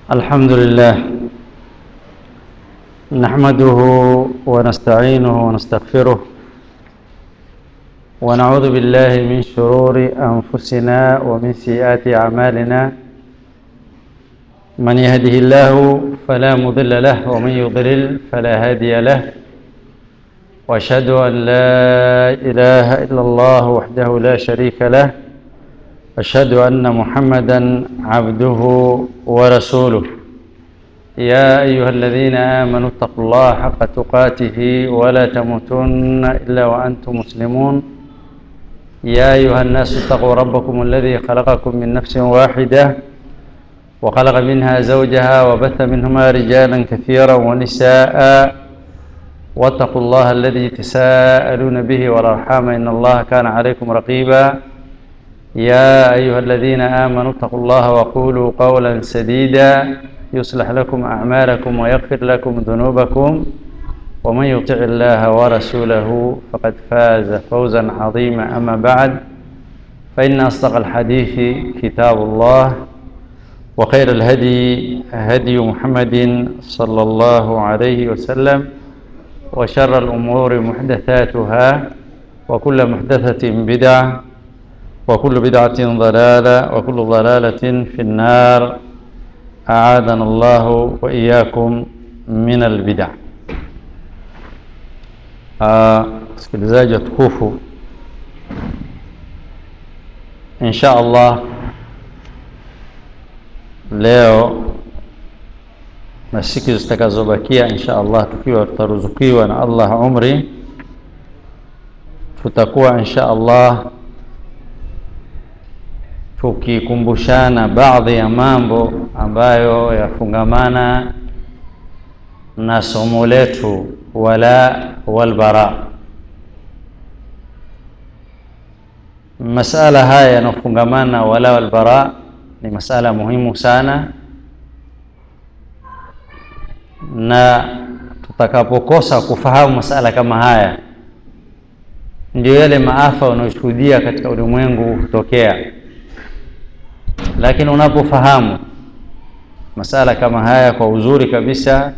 الحمد لله نحمده ونستعينه ونستغفره ونعوذ بالله من شرور أنفسنا ومن سيئات أعمالنا من يهده الله فلا مضل له ومن يضلل فلا هادي له واشهد ان لا اله الا الله وحده لا شريك له اشهد ان محمدا عبده ورسوله يا ايها الذين امنوا اتقوا الله حق تقاته ولا تموتن الا وانتم مسلمون يا ايها الناس اتقوا ربكم الذي خلقكم من نفس واحده وخلق منها زوجها وبث منهما رجالا كثيرا ونساء واتقوا الله الذي تساءلون به والارحام ان الله كان عليكم رقيبا يا ايها الذين امنوا اتقوا الله وقولوا قولا سديدا يصلح لكم اعمالكم ويغفر لكم ذنوبكم ومن يطع الله ورسوله فقد فاز فوزا عظيما اما بعد فان اصدق الحديث كتاب الله وخير الهدي هدي محمد صلى الله عليه وسلم وشر الأمور محدثاتها وكل محدثة بدعة وكل بدعة ضلالة وكل ضلالة في النار أعاذنا الله وإياكم من البدع sikilizaji watukufu insha allah leo na siku zitakazobakia insha allah tukiwa tutaruzukiwa na allah umri tutakuwa insha allah tukikumbushana baadhi ya mambo ambayo yafungamana na somo letu wala walbara masala haya yanayofungamana na wala walbara ni masala muhimu sana na tutakapokosa kufahamu masala kama haya ndio yale maafa unayoshuhudia katika ulimwengu kutokea lakini unapofahamu masala kama haya kwa uzuri kabisa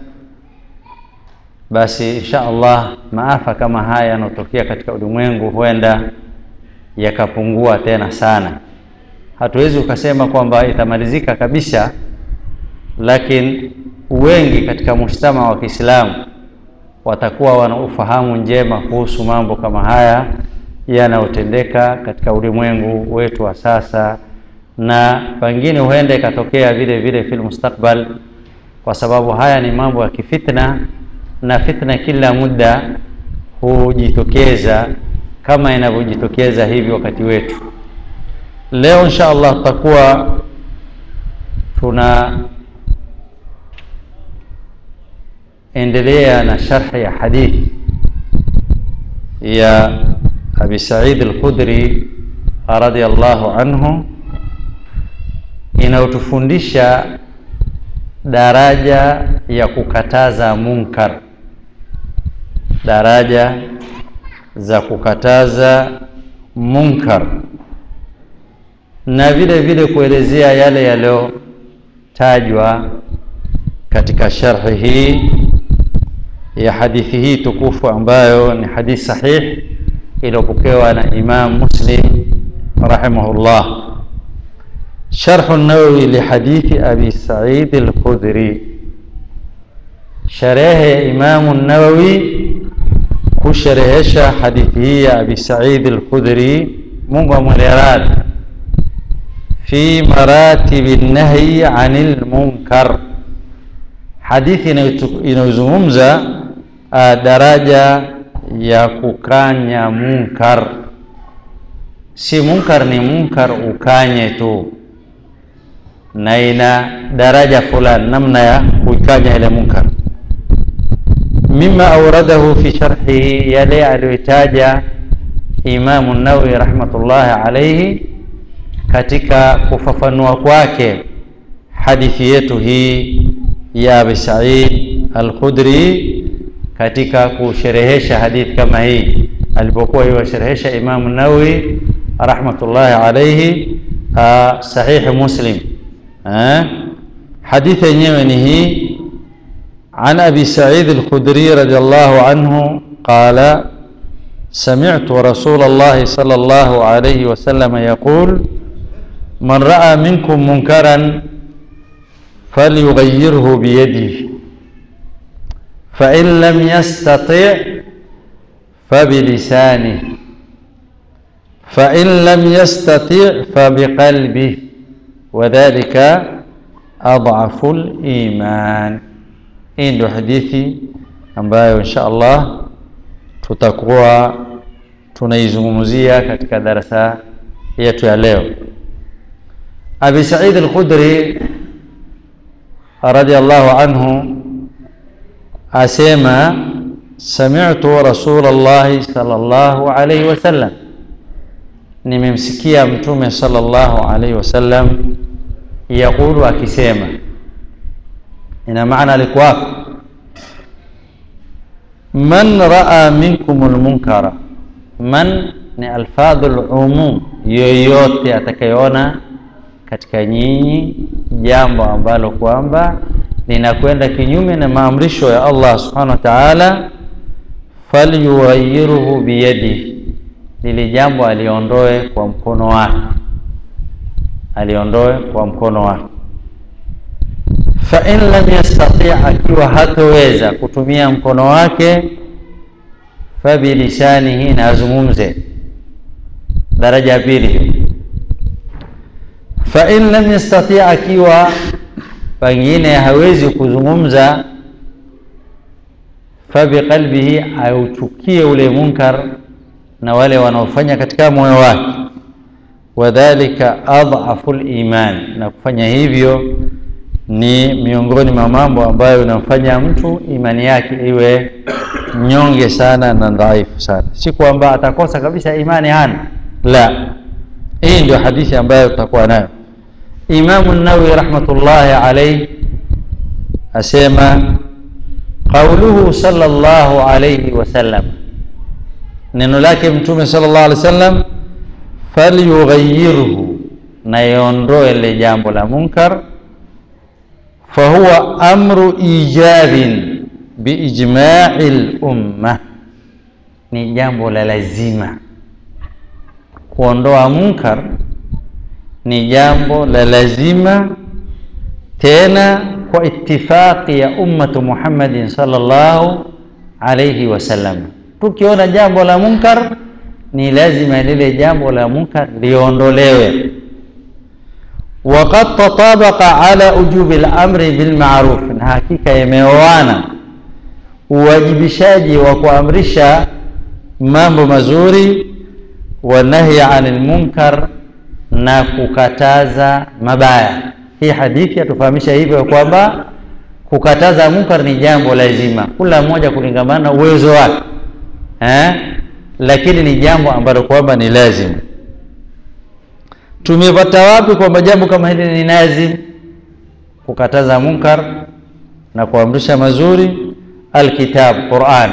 basi insha allah maafa kama haya yanayotokea katika ulimwengu huenda yakapungua tena sana hatuwezi ukasema kwamba itamalizika kabisa lakini wengi katika mujtama wa Kiislamu watakuwa wana ufahamu njema kuhusu mambo kama haya yanayotendeka katika ulimwengu wetu wa sasa, na pengine huenda ikatokea vile vile fil mustakbal, kwa sababu haya ni mambo ya kifitna, na fitna kila muda hujitokeza kama inavyojitokeza hivi wakati wetu. Leo insha Allah tutakuwa tuna endelea na sharhi ya hadithi ya Abi Said al-Khudri radhiyallahu anhu inayotufundisha daraja ya kukataza munkar, daraja za kukataza munkar na vile vile kuelezea yale yaliyotajwa katika sharhi hii ya hadithi hii tukufu ambayo ni hadithi sahih iliyopokewa na Imam Muslim rahimahullah. Sharh an-Nawawi li hadithi Abi Sa'id al-Khudri, sharehe ya Imam an-Nawawi kusherehesha hadithi hii ya Abi Sa'id al-Khudri, Mungu amweleradhi, fi maratibi an-nahyi 'anil munkar, hadithi inayozungumza uh, daraja ya kukanya munkar. Si munkar ni munkar ukanye tu, na ina daraja fulani, namna ya kuikanya ile munkar. Mima auradahu fi sharhihi, yale aliyoitaja Imamu Nawawi rahmatullahi alayhi katika kufafanua kwake hadithi yetu hii ya Abi Said Al-Khudri katika kusherehesha hadithi kama hii alipokuwa iwasherehesha Imamu Nawawi rahmatullahi alayhi sahihi Muslim eh? hadithi yenyewe ni hii عن أبي سعيد الخدري رضي الله عنه قال سمعت رسول الله صلى الله عليه وسلم يقول من رأى منكم منكرا فليغيره بيده فإن لم يستطع فبلسانه فإن لم يستطع فبقلبه وذلك أضعف الإيمان hii ndio hadithi ambayo insha Allah tutakuwa tunaizungumzia katika darasa yetu ya leo. Abi Said al-Khudri radiyallahu anhu asema sami'tu Rasulullah sallallahu alayhi wasallam, nimemsikia Mtume sallallahu alayhi wasallam yaqulu, akisema ina maana alikuwako man raa minkum lmunkara man ni alfadhu lumum yoyote atakayeona katika nyinyi jambo ambalo kwamba linakwenda kinyume na maamrisho ya allah subhanahu wa taala falyughayiruhu biyadihi lili jambo aliondoe kwa mkono wake aliondoe kwa mkono wake fain lam yastati, akiwa hatoweza kutumia mkono wake, fabilisanihi, na azungumze. Daraja ya pili, fain lam yastati, akiwa pengine hawezi kuzungumza, fabiqalbihi, auchukie ule munkar na wale wanaofanya katika moyo wake. Wadhalika adhafu liman, na kufanya hivyo ni miongoni mwa mambo ambayo inamfanya mtu imani yake iwe nyonge sana na dhaifu sana. Si kwamba atakosa kabisa imani hana, la. Hii ndio hadithi ambayo tutakuwa nayo. Imamu Nawawi rahmatullahi alayhi asema qauluhu sallallahu alayhi wasallam, neno lake Mtume sallallahu alayhi wasallam, falyughayyirhu, na iondoe ile jambo la munkar fahuwa amru ijabin biijmai lumma, ni jambo la lazima. Kuondoa munkar ni jambo la lazima, tena kwa itifaqi ya ummatu Muhammadin sallallahu alayhi wasallam. Tukiona jambo la munkar, ni lazima lile jambo la munkar liondolewe waqad tatabaqa ala ujubi lamri bilmaruf, na hakika imeoana uwajibishaji wa kuamrisha mambo mazuri wa nahyi anil munkar, na kukataza mabaya. Hii hadithi yatufahamisha hivyo kwamba kukataza munkar ni jambo lazima, kila mmoja kulingamana na uwezo wake eh, lakini ni jambo ambalo kwamba ni lazima tumepata wapi kwamba jambo kama hili ni lazim kukataza munkar na kuamrisha mazuri alkitab quran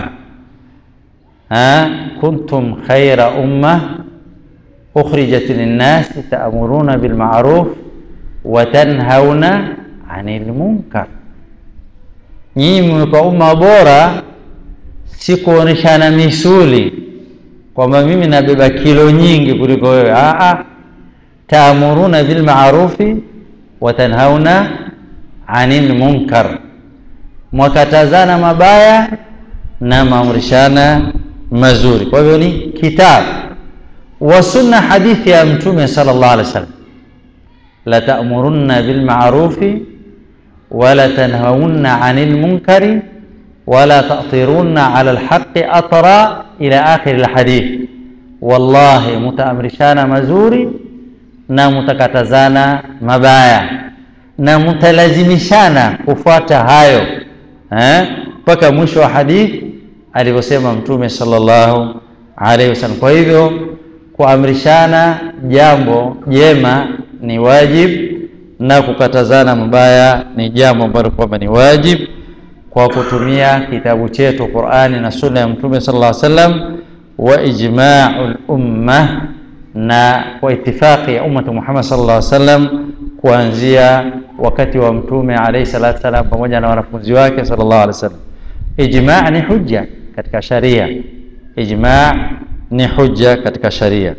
ha kuntum khaira umma ukhrijat linnasi ta'muruna bilma'ruf wa tanhauna 'anil munkar nyinyi mmekuwa umma bora si kuoneshana misuli kwamba mimi nabeba kilo nyingi kuliko wewe a taamuruna bilmaarufi wa tanhauna anil munkar, mwakatazana mabaya na maamrishana mazuri. Kwa hivyo ni kitabu wa sunna, hadithi ya Mtume sallallahu alaihi wasallam, la taamurunna bilmaarufi wala tanhauna anil munkari wala tatirunna ala alhaqi atra ila akhiri alhadith. Wallahi, mutaamrishana mazuri na mutakatazana mabaya na mutalazimishana kufuata hayo mpaka eh, mwisho wa hadithi alivyosema Mtume sallallahu alaihi wasallam. Kwa hivyo kuamrishana jambo jema ni wajib na kukatazana mabaya ni jambo ambalo kwamba ni wajib kwa kutumia kitabu chetu Qur'ani na sunna ya Mtume sallallahu alaihi wasallam wa ijma'ul umma na kwa itifaqi ya ummatu Muhammad sallallahu alaihi wasallam kuanzia wakati wa mtume alayhi salatu wasalam pamoja na wanafunzi wake sallallahu alaihi wasallam ijma ni hujja katika sharia ijma ni hujja katika sharia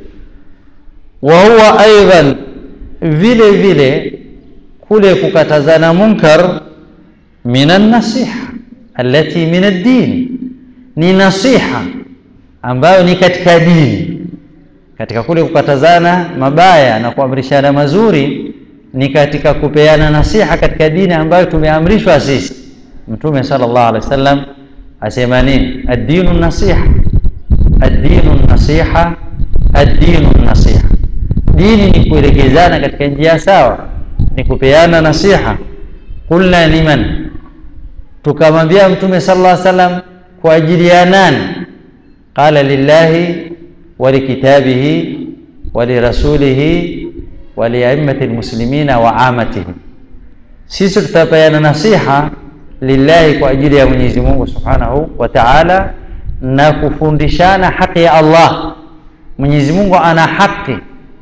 wa huwa aidan vile vile kule kukatazana munkar min an-nasiha allati min ad-din ni nasiha ambayo ni katika dini katika kule kukatazana mabaya na kuamrishana mazuri ni katika kupeana nasiha katika dini ambayo tumeamrishwa sisi mtume sallallahu alaihi wasallam asema nini ad-dinu nasiha ad-dinu nasiha ad-dinu nasiha dini ni kuelekezana katika njia sawa ni kupeana nasiha qulna liman tukamwambia mtume sallallahu alaihi wasallam kwa ajili ya nani qala lillahi wa likitabihi wa lirasulihi wa liaimati almuslimina wa amatihim sisi tutapeana nasiha lillahi kwa ajili ya Mwenyezi Mungu Subhanahu wa Ta'ala na kufundishana haki ya Allah Mwenyezi Mungu ana haki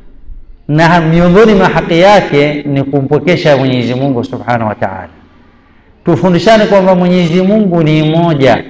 na miongoni mwa haki yake ni kumpokesha Mwenyezi Mungu Subhanahu wa Ta'ala tufundishane kwamba Mwenyezi Mungu ni mmoja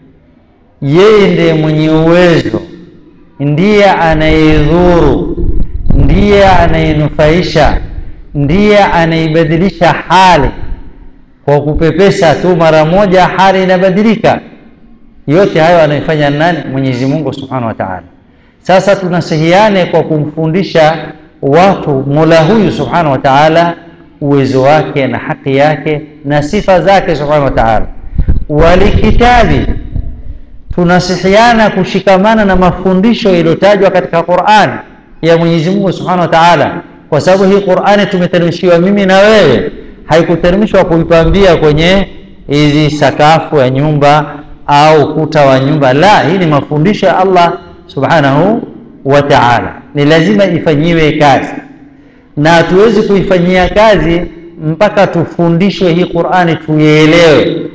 yeye ndiye mwenye uwezo ndiye anayedhuru ndiye anayenufaisha ndiye anaibadilisha hali kwa kupepesa tu mara moja hali inabadilika yote hayo anaifanya nani Mwenyezi Mungu Subhanahu wa Ta'ala sasa tunasihiane kwa kumfundisha watu Mola huyu Subhanahu wa Ta'ala uwezo wake na haki yake na sifa zake Subhanahu wa Ta'ala walikitabi tunasihiana kushikamana na mafundisho yaliyotajwa katika Qur'an ya Mwenyezi Mungu Subhanahu wa Ta'ala kwa sababu hii Qur'ani tumeteremshiwa mimi na wewe haikuteremshwa kuipambia kwenye hizi sakafu ya nyumba au kuta wa nyumba la hii ni mafundisho ya Allah Subhanahu wa Ta'ala ni lazima ifanyiwe kazi na hatuwezi kuifanyia kazi mpaka tufundishwe hii Qur'ani tuielewe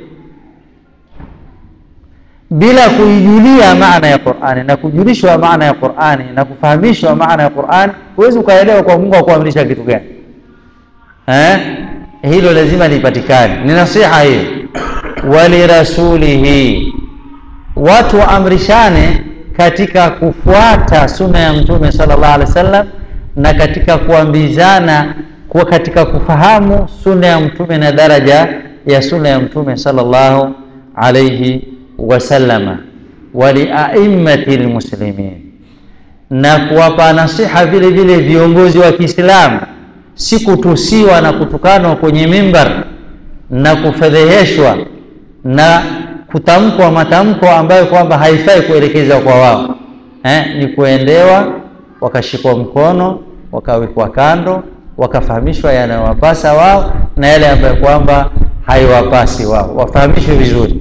bila kuijulia maana ya Qur'ani na kujulishwa maana ya Qur'ani na kufahamishwa maana ya Qur'ani huwezi ukaelewa kwa Mungu akuamrisha kitu gani eh hilo lazima lipatikane ni nasiha hiyo walirasulihi watu waamrishane katika kufuata sunna ya mtume sallallahu alaihi wasallam na katika kuambizana kuwa katika kufahamu sunna ya mtume na daraja ya sunna ya mtume sallallahu alaihi wasallama waliaimmati lmuslimin na kuwapa nasiha vile vile viongozi wa Kiislamu si kutusiwa na kutukanwa kwenye mimbar na kufedheheshwa na kutamkwa matamko ambayo kwamba haifai kuelekezwa kwa wao eh, ni kuendewa wakashikwa mkono wakawekwa kando wakafahamishwa yanayowapasa wao na yale ambayo kwamba haiwapasi wao wafahamishwe vizuri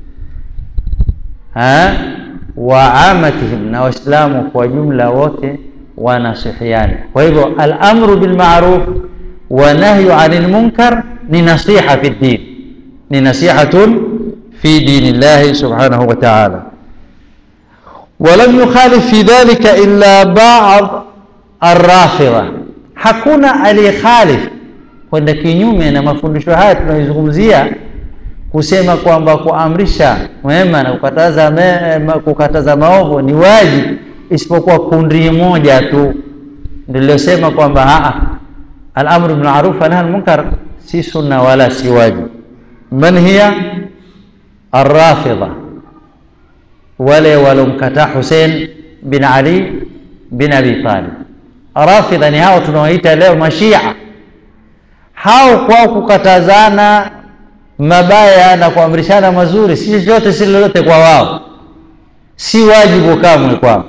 ha? wa amatihim na waislamu kwa jumla wote wanasihiana kwa hivyo alamru bilmaruf wa nahyu anil munkar ni nasiha fi ddin ni nasihatun fi dini llahi subhanahu wa ta'ala ولم يخالف في ذلك إلا بعض الرافضة hakuna aliyekhalif kwenda kinyume na mafundisho haya tunayozungumzia kusema kwamba kuamrisha mema na kukataza mema, kukataza maovu ni wajibu isipokuwa kundi moja tu ndilosema kwamba al-amru bil ma'ruf wa nahy munkar si sunna wala si wajibu man hiya ar-rafidha wale walomkataa Hussein bin Ali bin Abi Talib rafidha ni hao tunaoita leo mashia hao kwao kukatazana mabaya na kuamrishana mazuri si chochote si lolote kwa wao si wajibu kamwe kwao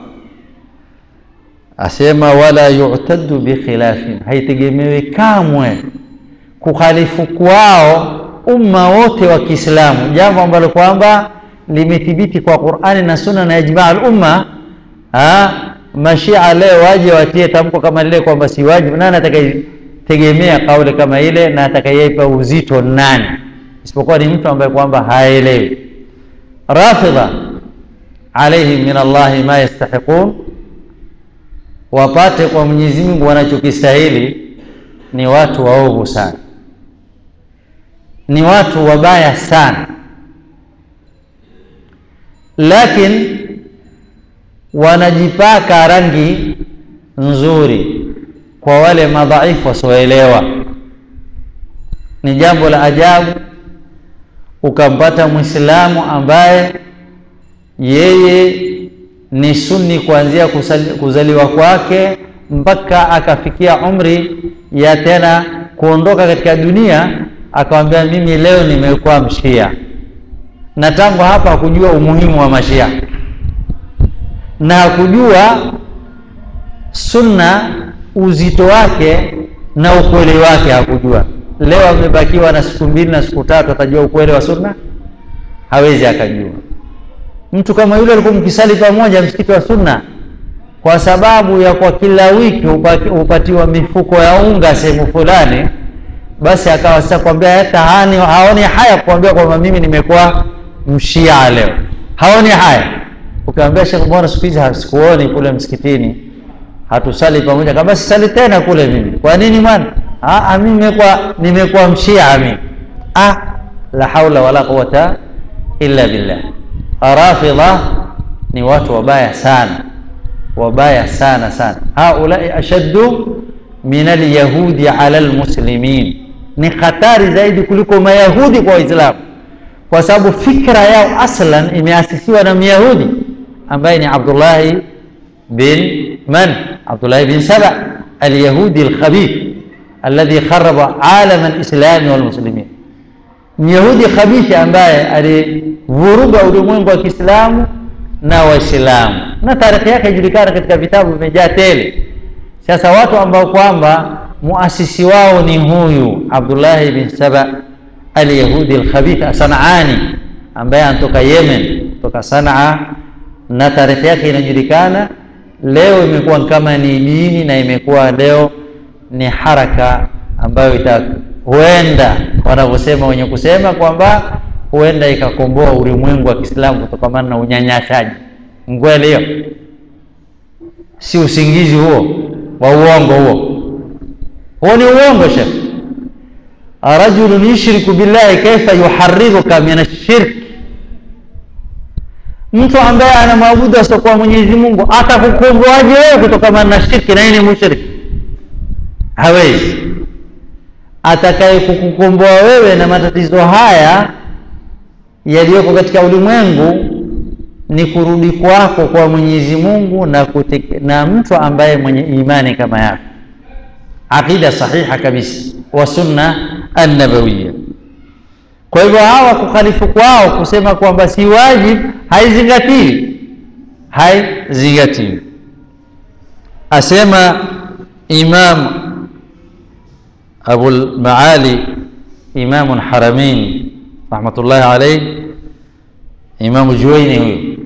asema wala yu'taddu bikhilafin haitegemewi kamwe kukhalifu kwao umma wote wa Kiislamu jambo ambalo kwamba limethibiti kwa Qur'ani na Sunna na ijma' al-umma mashia leo waje watie tamko kama lile kwamba si wajibu nani atakayetegemea kauli kama ile na atakayeipa uzito nani isipokuwa ni mtu ambaye kwamba haelewi rafidha alaihim min Allahi ma yastahiqun wapate kwa Mwenyezi Mungu wanachokistahili ni watu waovu sana ni watu wabaya sana lakini wanajipaka rangi nzuri kwa wale madhaifu wasioelewa ni jambo la ajabu ukampata mwislamu ambaye yeye ni sunni kuanzia kuzaliwa kwake mpaka akafikia umri ya tena kuondoka katika dunia akamwambia mimi leo nimekuwa mshia na tangu hapa hakujua umuhimu wa mashia na hakujua sunna uzito wake na ukweli wake hakujua leo amebakiwa na siku mbili na siku tatu atajua ukweli wa sunna hawezi akajua mtu kama yule alikuwa mkisali pamoja msikiti wa sunna kwa sababu ya kwa kila wiki hupatiwa mifuko ya unga sehemu fulani basi akawa sasa kwambia hata hani haoni haya kuambia kwamba mimi nimekuwa mshia leo haoni haya ukiambia shekh mbona siku hizi sikuoni kule msikitini hatusali pamoja kama sisali tena kule mimi kwa nini bwana mimi nimekuwa nimekuwa mshia mimi ah la haula wala quwata illa billah rafidha ni watu wabaya sana wabaya sana sana haulai ashaddu min alyahudi ala almuslimin ni hatari zaidi kuliko mayahudi kwa waislamu kwa sababu fikra yao aslan imeasisiwa na myahudi ambaye ni abdullahi bin man abdullahi bin saba alyahudi alkhabith alladhi kharaba alama alislami walmuslimin myahudi khabithi ambaye alivuruga ulimwengu wa kiislamu na waislamu na tarehe yake ijulikana katika vitabu vimejaa tele sasa watu ambao kwamba muasisi wao ni huyu abdullahi bin saba alyahudi alkhabith sanaani ambaye anatoka yemen toka sanaa na tarehe yake inajulikana leo imekuwa kama ni dini na imekuwa leo ni haraka ambayo ita huenda wanavyosema wenye kusema kwamba huenda ikakomboa ulimwengu wa kiislamu kutokamana na unyanyasaji ngweli hiyo si usingizi huo wa uongo huo huo ni uongo shekh rajulun yushriku billahi kaifa yuhariruka min ashirki mtu ambaye anamwabudu asiokuwa mwenyezi mungu atakukomboaje wewe kutokamana na shirki na yeye ni mushriki hawezi atakaye kukukomboa wewe na matatizo haya yaliyoko katika ulimwengu ni kurudi kwako kwa Mwenyezi Mungu na, kuteke, na mtu ambaye mwenye imani kama yako, aqida sahiha kabisa wa sunna annabawiya. Kwa hivyo hawa kukhalifu kwao kusema kwamba si wajib haizingatiwi, haizingatiwi. Asema Imam Abul Maali Imamu Haramain rahmatullahi alayhi, Imamu Juwaini huyo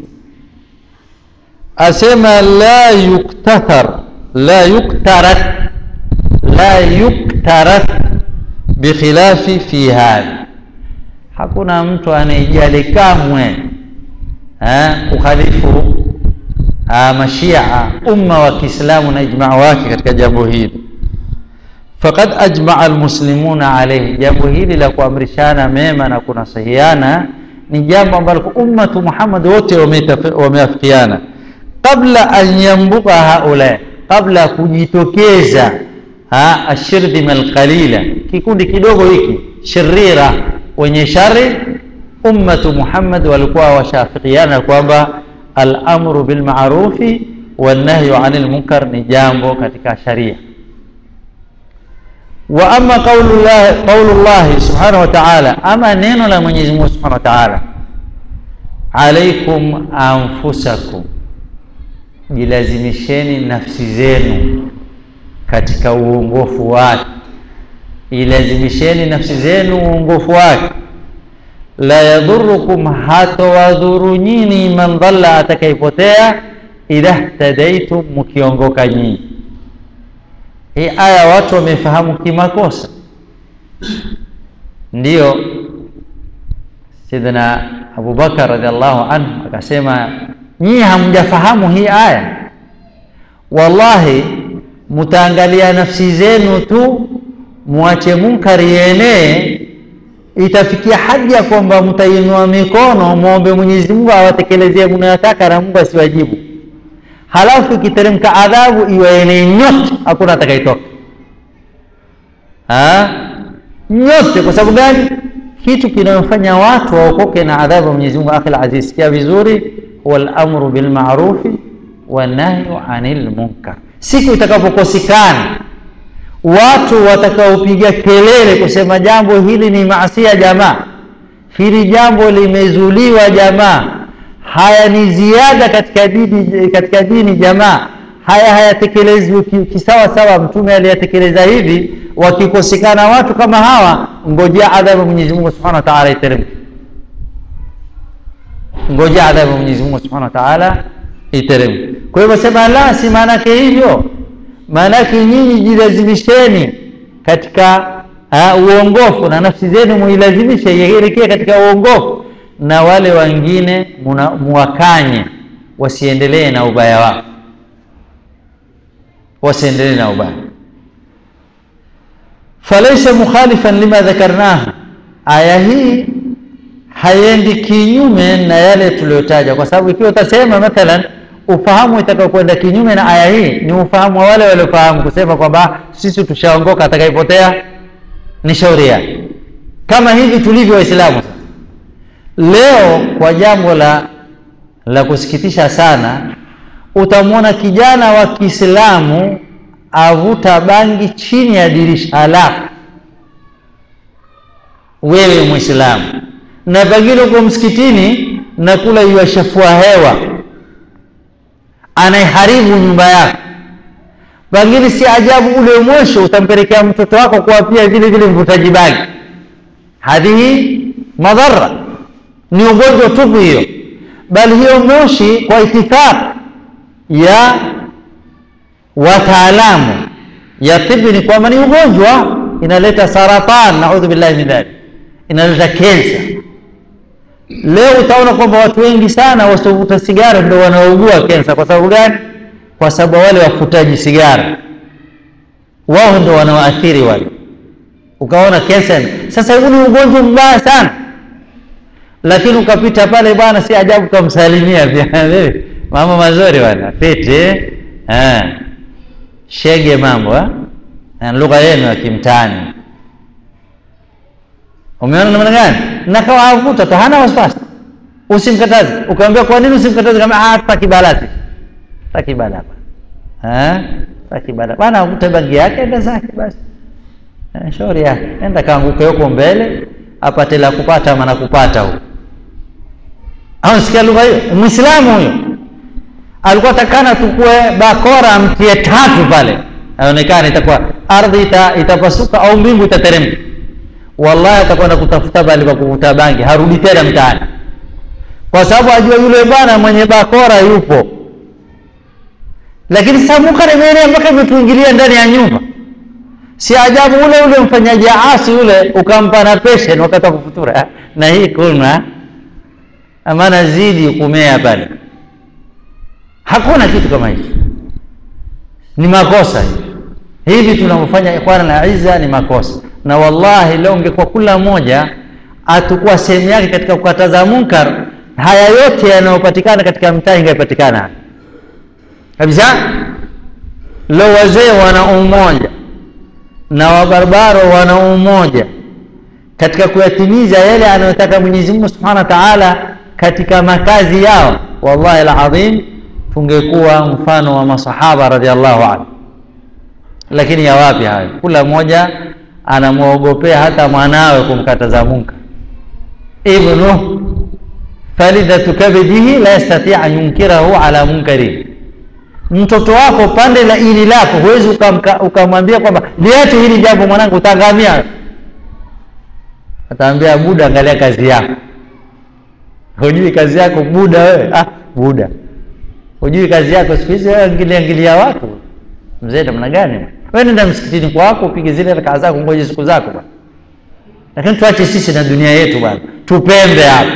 asema la yuktathar la yuktarath la yuktarath bikhilafi fi hadha, hakuna mtu anayejali kamwe kukhalifu mashia umma wa Kiislamu na ijmaa wake katika jambo hili. Faqad ajmaa almuslimuna alayhi, jambo hili la kuamrishana mema na kunasahiana ni jambo ambalo ummatu Muhammad wote wameafikiana qabla an yambuka haula, kabla ya kujitokeza ashirdhima alqalila, kikundi kidogo hiki shirira, wenye shari. Ummatu Muhammad walikuwa washafikiana kwamba al-amru bil ma'rufi wan nahyu 'anil munkar ni jambo katika sharia. Wa amma qaulullah qaulullah subhanahu wa ta'ala, ama neno la Mwenyezi Mungu subhanahu wa ta'ala, alaikum anfusakum jilazimisheni nafsi zenu katika uongofu wake, ilazimisheni nafsi zenu uongofu wake. La yadhurukum, hatowadhuru nyinyi, man dhalla, atakayepotea, idha htadaitum, mkiongoka nyinyi. Hii aya watu wamefahamu kimakosa, ndiyo Sayyidina Abubakar radhiallahu anhu akasema nyinyi hamjafahamu hii aya, wallahi mutaangalia nafsi zenu tu, muache munkari yenee, itafikia hadi ya kwamba mtainua mikono muombe Mwenyezi Mungu awatekelezee mnayotaka na Mungu asiwajibu, halafu ikiteremka adhabu iwaenee nyote, hakuna atakayetoka nyote. Kwa sababu gani? Kitu kinayofanya watu waokoke na adhabu ya Mwenyezi Mungu, akhil aziz, sikia vizuri, huwa al-amru bil ma'rufi wa nahyu anil munkar. Siku itakapokosekana watu watakaopiga kelele kusema jambo hili ni maasia jamaa, hili jambo limezuliwa jamaa, haya ni ziada katika dini, katika dini jamaa, haya hayatekelezwi kisawa sawa, mtume aliyatekeleza hivi. Wakikosekana watu kama hawa, ngojea adhabu Mwenyezi Mungu Subhanahu wa Ta'ala iteremke, ngojea adhabu Mwenyezi Mungu Subhanahu wa Ta'ala iteremke. Kwa hivyo sema la, si maana yake hivyo maanake nyinyi jilazimisheni katika uh, uongofu na nafsi zenu muilazimishe ielekee katika uongofu, na wale wengine muwakanye wasiendelee na ubaya wao, wasiendelee na ubaya. Falaisa mukhalifan lima dhakarnahu, aya hii haiendi kinyume na yale tuliyotaja, kwa sababu ikiwa utasema mathalan ufahamu itakaokwenda kinyume na aya hii ni ufahamu wa wale waliofahamu kusema kwamba sisi tushaongoka, atakayepotea ni shauri yake, kama hivi tulivyo Waislamu leo. Kwa jambo la la kusikitisha sana, utamwona kijana wa Kiislamu avuta bangi chini ya dirisha lako, wewe Muislamu, na pengine uko msikitini na kula iwashafua hewa anaiharibu nyumba yako. Pengine si ajabu ule mwisho utampelekea mtoto wako kuwa pia vile vile mvutaji bangi. Hadhihi madhara, ni ugonjwa tupu hiyo, bali hiyo moshi kwa itifaq ya wataalamu ya tibi ni kwamba ni ugonjwa, inaleta saratan, naudhu billahi min dhalik, inaleta kensa. Leo utaona kwamba watu wengi sana wasiovuta sigara ndio wanaougua kensa. Kwa sababu gani? Kwa sababu wale wafutaji sigara wao ndio wanaoathiri wale, ukaona kensa. Sasa huu ni ugonjwa mbaya sana, lakini ukapita pale bwana, si ajabu ukamsalimia pia mambo mazuri bwana, pete shege, mambo lugha yenu ya kimtaani Umeona namna gani? Na kawa avuta tu, hana wasiwasi, usimkataze. Ukamwambia kwa nini usimkataze? Kama ah, takibalati takibala eh, takibala bana, avute bangi yake, enda zake basi, eh, shauri yake, enda kaanguke huko mbele, apate la kupata ama na kupata huko. Au sikia lugha hiyo, Muislamu huyo alikuwa takana tukue bakora mtie tatu pale, aonekane itakuwa ardhi ita, itapasuka au mbingu itateremka Wallahi atakwenda kutafuta bali pa kuvuta bangi, harudi tena mtaani, kwa sababu ajua yule bwana mwenye bakora yupo. Lakini sasa munkar imeenea mpaka imetuingilia ndani ya nyumba. Si ajabu ule ule mfanyaji asi ule ukampa na peshen wakati wa kufutura, na hii kuna amana zidi kumea pale. Hakuna kitu kama hicho, ni makosa hivi hivi tunavyofanya ikhwana na izza, ni makosa na wallahi, leo ungekuwa kula mmoja atakuwa sehemu yake katika kukataza munkar, haya yote yanayopatikana katika mtaa ingepatikana kabisa. Leo wazee wana umoja na wabarbaro wana umoja katika kuyatimiza yale anayotaka Mwenyezi Mungu Subhanahu wa Ta'ala katika makazi yao, wallahi alazim, tungekuwa mfano wa masahaba radhiallahu anhu. Lakini ya wapi hayo? Kula mmoja anamwogopea hata mwanawe kumkataza munkar. Ibnu falidhatu kabidihi la yastati an yunkirahu ala munkari, mtoto wako pande la ili lako huwezi ukamwambia kwamba liache hili jambo mwanangu, utaangamia. Ataambia buda, angalia kazi yako. Hujui kazi yako buda wewe? Ah, buda, hujui kazi yako. Siku hizi wewe angilia angilia watu, mzee namna gani? Wewe nenda msikitini kwako upige zile rakaa zako, ngoje siku zako bwana. Lakini tuache sisi na dunia yetu bwana, tupembe hapa,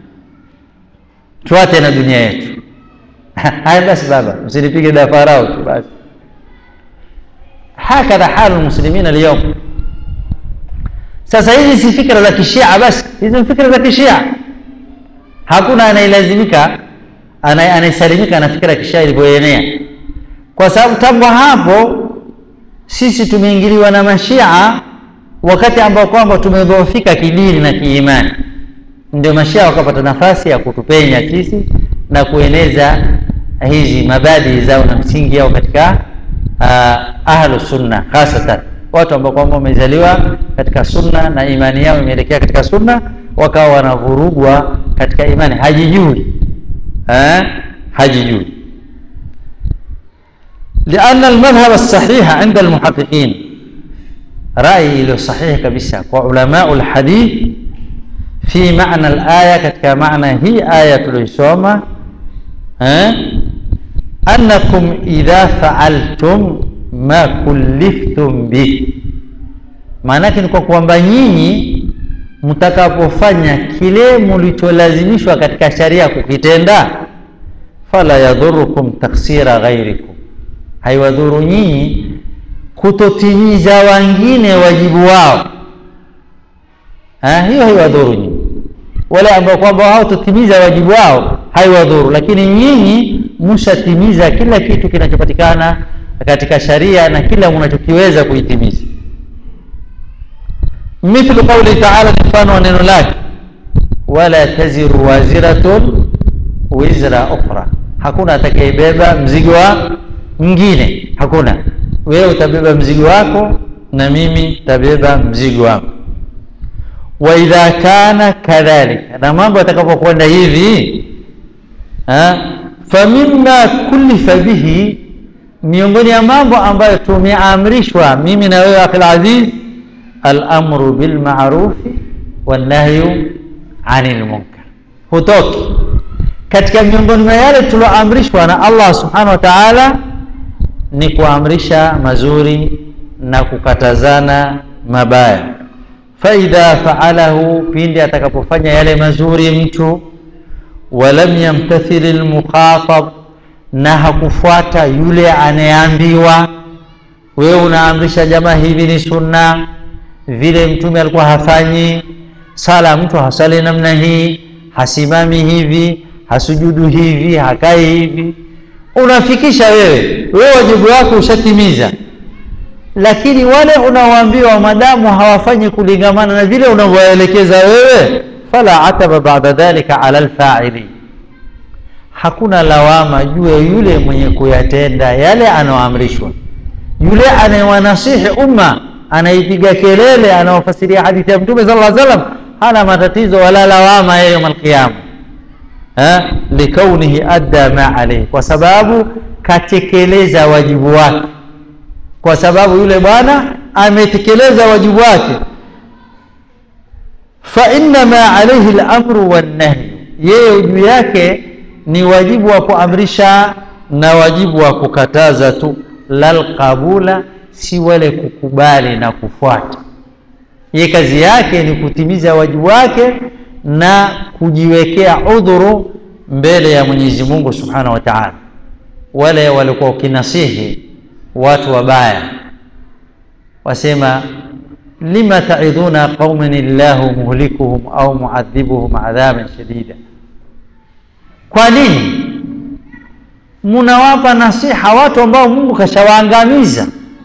tuache na dunia yetu. Haya basi baba, msinipige dafarau tu basi. Hakadha halu lmuslimina alyawm. sasa hizi si fikra za kishia basi hizi ni fikra za kishia hakuna anayelazimika anayesalimika na fikra ya kishia ilivyoenea kwa sababu tangu hapo sisi tumeingiliwa na mashia wakati ambao kwamba tumedhoofika kidini na kiimani ndio mashia wakapata nafasi ya kutupenya sisi na kueneza hizi mabadi zao na msingi yao katika uh, ahlu sunna hasatan watu ambao kwamba wamezaliwa katika sunna na imani yao imeelekea katika sunna wakawa wanavurugwa katika imani hajijui eh? hajijui لأن المذهب الصحيح عند المحققين رأي له صحيح كبسة وعلماء الحديث في معنى الآية كتك معنى هي آية الإسوامة أه؟ أنكم إذا فعلتم ما كلفتم به maanake ni kwa kwamba nyinyi mtakapofanya kile mlicholazimishwa katika sharia kukitenda fala yadhurukum taksira ghairikum haiwadhuru nyinyi kutotimiza wengine wajibu wao ha, hiyo haiwadhuru nyinyi wale ambao kwamba hawatotimiza wajibu wao haiwadhuru lakini nyinyi mshatimiza kila kitu kinachopatikana katika sharia na kila mnachokiweza kuitimiza mithlu qauli taala ni mfano wa neno lake wala taziru waziratun wizra ukhra hakuna atakayebeba mzigo wa mwingine hakuna wewe utabeba mzigo wako na mimi tabeba mzigo wangu wa idha kana kadhalika na mambo yatakapokwenda hivi famima kullifa bihi miongoni ya mambo ambayo tumeamrishwa mimi na wewe akhil aziz alamru bilmarufi wannahyu anil munkar hutoki katika miongoni mwa yale tulioamrishwa na allah subhanahu wa taala ni kuamrisha mazuri na kukatazana mabaya faidha faalahu pindi atakapofanya yale mazuri mtu walam yamtathili lmukhatab na hakufuata yule anayeambiwa wewe unaamrisha jamaa hivi ni sunna vile mtume alikuwa hafanyi sala mtu hasali namna hii hasimami hivi hasujudu hivi hakai hivi unafikisha wewe wewe wajibu wako ushatimiza lakini wale unaoambiwa madamu hawafanyi kulingamana na vile unavyoelekeza wewe fala ataba bada dhalika ala lfaili hakuna lawama juu ya yule mwenye kuyatenda yale anaoamrishwa yule anayewanasihi umma anaipiga kelele anaofasiria hadithi ya mtume sala lla salam hana matatizo wala lawama yeye yoma alqiyama likaunihi adda ma alaihi kwa sababu katekeleza wajibu wake kwa sababu yule bwana ametekeleza wajibu wake fa innama alaihi lamru wannahyu yeye juu yake ni wajibu wa kuamrisha na wajibu wa kukataza tu lalqabula si wale kukubali na kufuata ye kazi yake ni kutimiza wajibu wake na kujiwekea udhuru mbele ya mwenyezi mungu subhanahu wa taala wale walikuwa ukinasihi watu wabaya wasema lima taidhuna qauman illahu muhlikuhum au muadhibuhum adhaban shadida kwa nini munawapa nasiha watu ambao mungu kashawaangamiza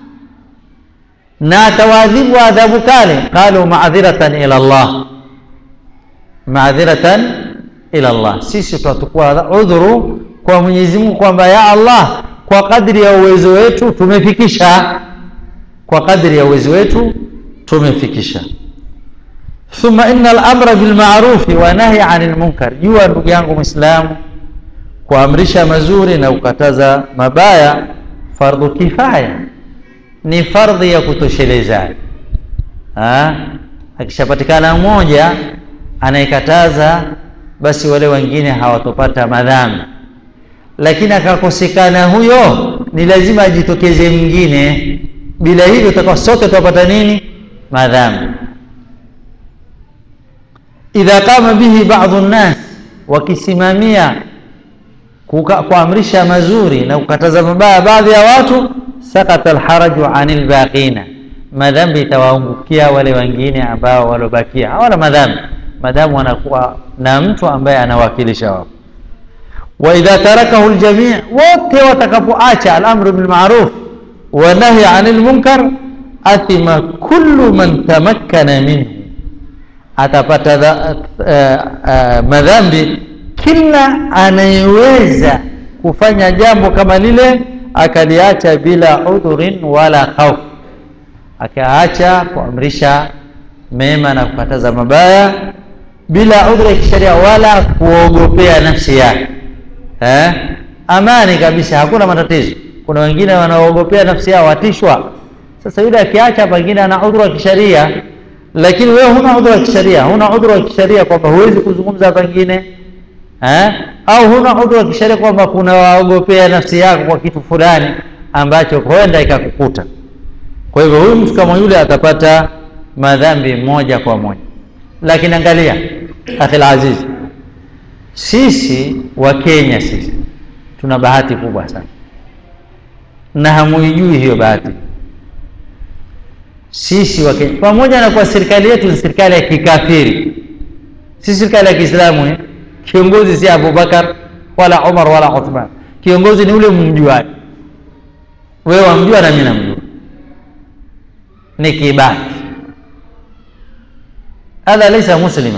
na atawaadhibu adhabu kale qalu maadhiratan ila llah maadhiratan ila llah sisi tutatukua udhuru kwa mwenyezi mungu kwamba ya allah kwa kadri ya uwezo wetu tumefikisha kwa kadri ya uwezo wetu tumefikisha thumma ina lamra bilmarufi wa nahyi ani lmunkar jua ndugu yangu mwislamu kuamrisha mazuri na kukataza mabaya fardhu kifaya ni fardhi ya kutosheleza akishapatikana mmoja anayekataza basi wale wengine hawatopata madhambi lakini akakosekana huyo ni lazima ajitokeze mwingine bila hivyo tutakuwa sote tutapata nini madhambi idha qama bihi badu nnas wakisimamia kuamrisha mazuri na kukataza mabaya baadhi ya watu sakata alharaju ani lbaqina madhambi itawaangukia wale wengine ambao walobakia hawana madhambi madamu wanakuwa na mtu ambaye anawakilisha wao wa idha tarakahu ljamii wote watakapoacha alamru bilmaruf wanahyi ani lmunkar athima kullu man tamakkana minhu atapata dha, uh, uh, madhambi kila anayeweza kufanya jambo kama lile akaliacha bila udhurin wala khauf akaacha kuamrisha mema na kukataza mabaya bila udhuri ya kisheria wala kuogopea nafsi yake eh? amani kabisa hakuna matatizo kuna wengine wanaogopea nafsi yao watishwa sasa yule akiacha pengine ana udhuru wa kisheria lakini wewe huna udhuru wa kisheria huna udhuru wa kisheria kwamba huwezi kuzungumza pengine eh? au huna udhuru wa kisheria kwamba kuna waogopea nafsi yako kwa kitu fulani ambacho huenda ikakukuta kwa hivyo huyu mtu kama yule atapata madhambi moja kwa moja lakini angalia akhil aziz sisi wa Kenya sisi tuna bahati kubwa sana na hamuijui hiyo bahati sisi wa Kenya pamoja na kwa serikali yetu ni serikali ya kikafiri si serikali ya Kiislamu eh? kiongozi si Abubakar wala Umar wala Uthman kiongozi ni ule mjuaji wewe wamjua na mimi namjua ni Kibaki hadha laysa musliman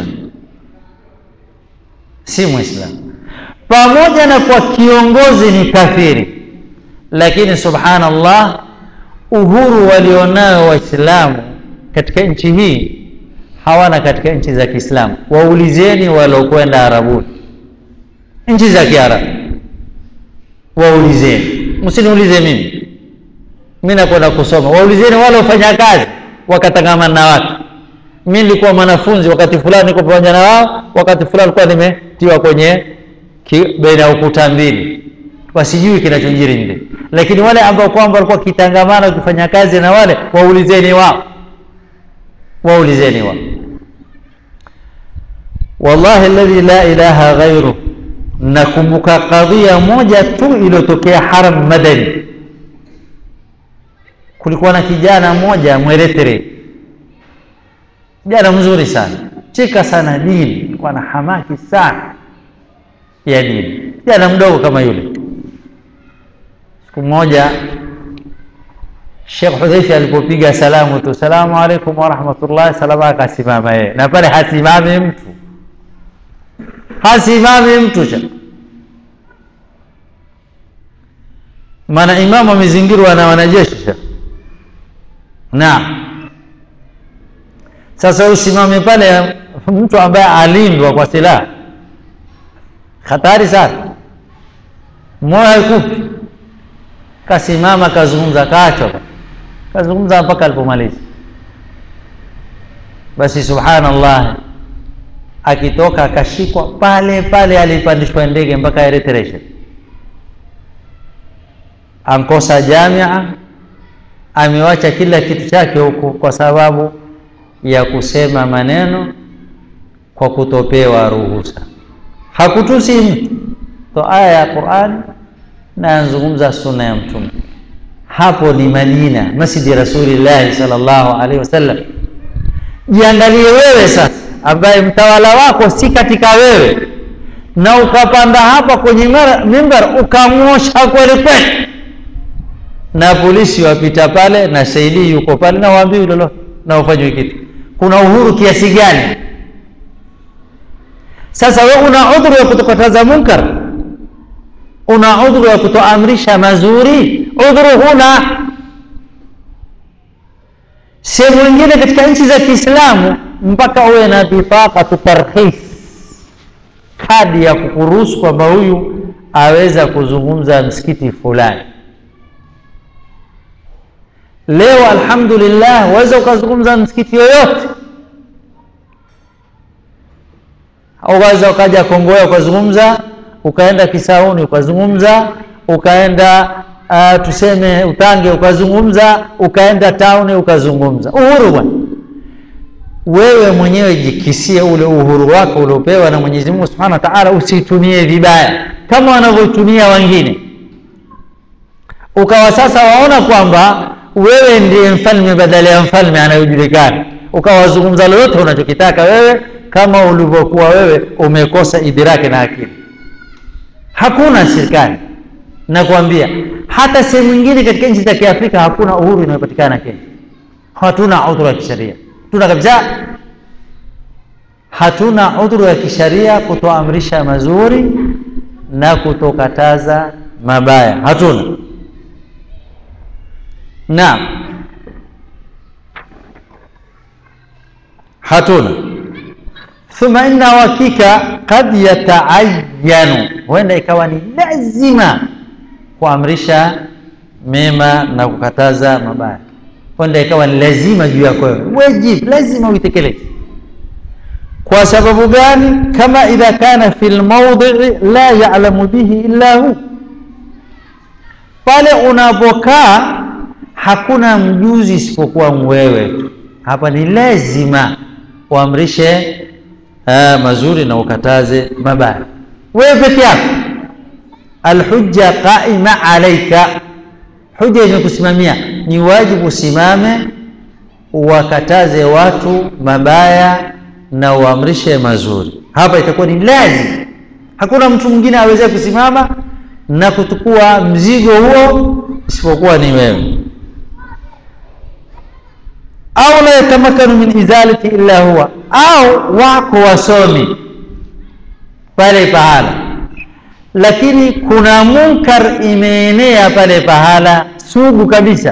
si muislamu pamoja na kwa kiongozi ni kafiri lakini subhanallah uhuru walionao waislamu katika nchi hii hawana katika nchi za kiislamu waulizeni waliokwenda arabuni nchi za kiarabu waulizeni msiniulize mimi mi nakwenda kusoma waulizeni wale wafanya kazi wakatangamana na watu mi nilikuwa mwanafunzi wakati fulani niko pamoja na wao wakati fulani nilikuwa nimetiwa kwenye baina ya ukuta mbili wasijui kinachojiri nje lakini wale ambao kwamba walikuwa kitangamana wakifanya kazi na wale waulizeni wao waulizeni wao wallahi alladhi la ilaha ghairu nakumbuka kadhia moja tu iliyotokea haram madani kulikuwa na kijana mmoja mweretere kijana mzuri sana cheka sana dini alikuwa na hamaki sana ya dini kijana mdogo kama yule siku moja Sheikh Hudhaifa alipopiga salamu tu salamu alaikum wa rahmatullah salama akasimama yeye na pale hasimami mtu hasimami mtu cha maana imamu amezingirwa na wanajeshi naam sasa usimame pale mtu ambaye alindwa kwa silaha hatari sana moyo haikupi kasimama kazungumza kacho kazungumza mpaka alipomaliza basi subhanallah akitoka akashikwa pale pale alipandishwa ndege mpaka Eritrea ankosa jamia amewacha kila kitu chake huku kwa sababu ya kusema maneno kwa kutopewa ruhusa hakutusi mtu to aya ya Qur'an na anzungumza sunna ya mtume hapo ni Madina masjidi Rasulillah sallallahu alaihi wasallam jiangalie wewe sasa ambaye mtawala wako si katika wewe na ukapanda hapa kwenye mimbar ukamwosha kweli kweli na polisi wapita pale na saidi yuko pale na waambiwi lolote na ufanywe kitu kuna uhuru kiasi gani sasa wewe una udhuru ya kutokataza munkar una udhuru ya kutoamrisha mazuri udhuru huna sehemu nyingine katika nchi za Kiislamu mpaka uwe na bifaqatu tarhis kadi ya kukuruhusu kwamba huyu aweza kuzungumza msikiti fulani leo alhamdulillah waweza ukazungumza msikiti yoyote ukaweza ukaja Kongoya ukazungumza ukaenda Kisauni ukazungumza ukaenda uh, tuseme Utange ukazungumza ukaenda tauni ukazungumza uhuru bwana wewe mwenyewe jikisie ule uhuru wako uliopewa na Mwenyezi Mungu Subhanahu wa Ta'ala usitumie vibaya kama wanavyotumia wengine ukawa sasa waona kwamba wewe ndiye mfalme badala ya mfalme anayojulikana ukawazungumza lolote unachokitaka wewe kama ulivyokuwa wewe umekosa idiraki na akili hakuna serikali nakwambia hata sehemu nyingine katika nchi za kiafrika hakuna uhuru inayopatikana kenya hatuna udhuru ya kisheria tuna kabisa hatuna udhuru ya kisheria kutoamrisha mazuri na kutokataza mabaya hatuna naam hatuna thumma inna hakika kad yataayanu huenda ikawa ni lazima kuamrisha mema na kukataza mabaya huenda ikawa ni lazima juu yako wewe wajib lazima uitekeleze kwa sababu gani kama idha kana fi lmaudii la yalamu bihi illa hu pale unapokaa hakuna mjuzi isipokuwa wewe tu hapa ni lazima uamrishe uh, mazuri na ukataze mabaya wewe peke yako alhujja qaima alaika huja imekusimamia ni wajibu usimame wakataze watu mabaya na uamrishe mazuri hapa itakuwa ni lazima hakuna mtu mwingine aweze kusimama na kuchukua mzigo huo isipokuwa ni wewe au la yatamakanu min izalati illa huwa au wako wasomi pale pahala lakini kuna munkar imeenea pale pahala sugu kabisa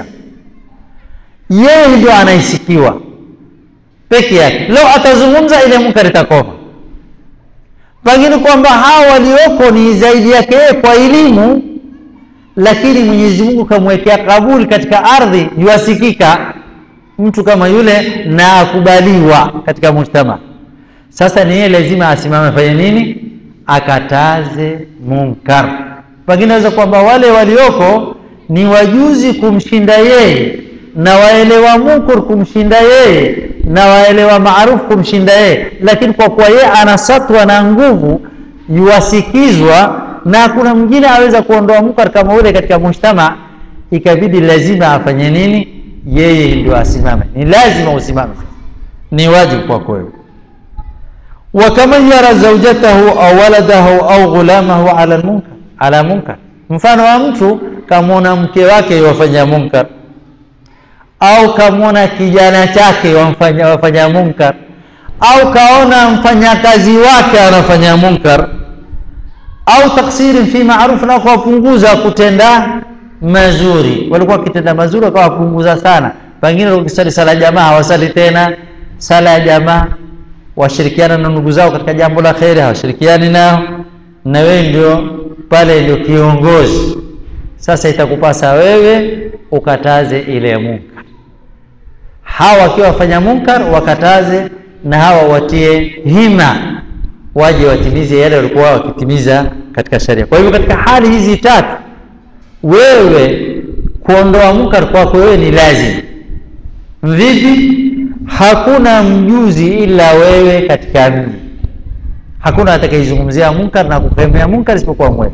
yeye ndio anaisikiwa peke yake leo atazungumza ile munkar itakoma pengine kwamba hao walioko ni zaidi yake yeye kwa elimu lakini mwenyezi mungu kamwekea kabuli katika ardhi yuasikika mtu kama yule na akubaliwa katika mujtama sasa ni yeye lazima asimame afanye nini akataze munkar pengine naweza kwamba wale walioko ni wajuzi kumshinda yeye na waelewa munkar kumshinda yeye na waelewa maarufu kumshinda yeye lakini kwa kuwa yeye anasatwa na nguvu yuwasikizwa na hakuna mwingine aweza kuondoa munkar kama ule katika mujtama ikabidi lazima afanye nini yeye ndio asimame ni lazima usimame ni wajibu kwako wewe وكمن يرى زوجته au waladahu au ghulamahu ala munkar ala munkar mfano wa mtu kamwona mke wake wafanya munkar au kamwona kijana chake wafanya, wafanya munkar au kaona mfanyakazi wake anafanya munkar au taksirin fi maruf na kuwapunguza kutenda mazuri walikuwa wakitenda mazuri wakawapunguza sana pengine wakisali sala ya jamaa hawasali tena sala ya jamaa washirikiana na ndugu zao katika jambo la kheri hawashirikiani nao na wewe ndio pale ndio kiongozi sasa itakupasa wewe ukataze ile munkar hawa wakiwa wafanya munkar wakataze na hawa watie hima waje watimize yale walikuwa wakitimiza katika sharia kwa hivyo katika hali hizi tatu wewe kuondoa munkar kwako wewe ni lazima vipi hakuna mjuzi ila wewe katika mji hakuna atakayezungumzia munkar na kukemea munkar isipokuwa wewe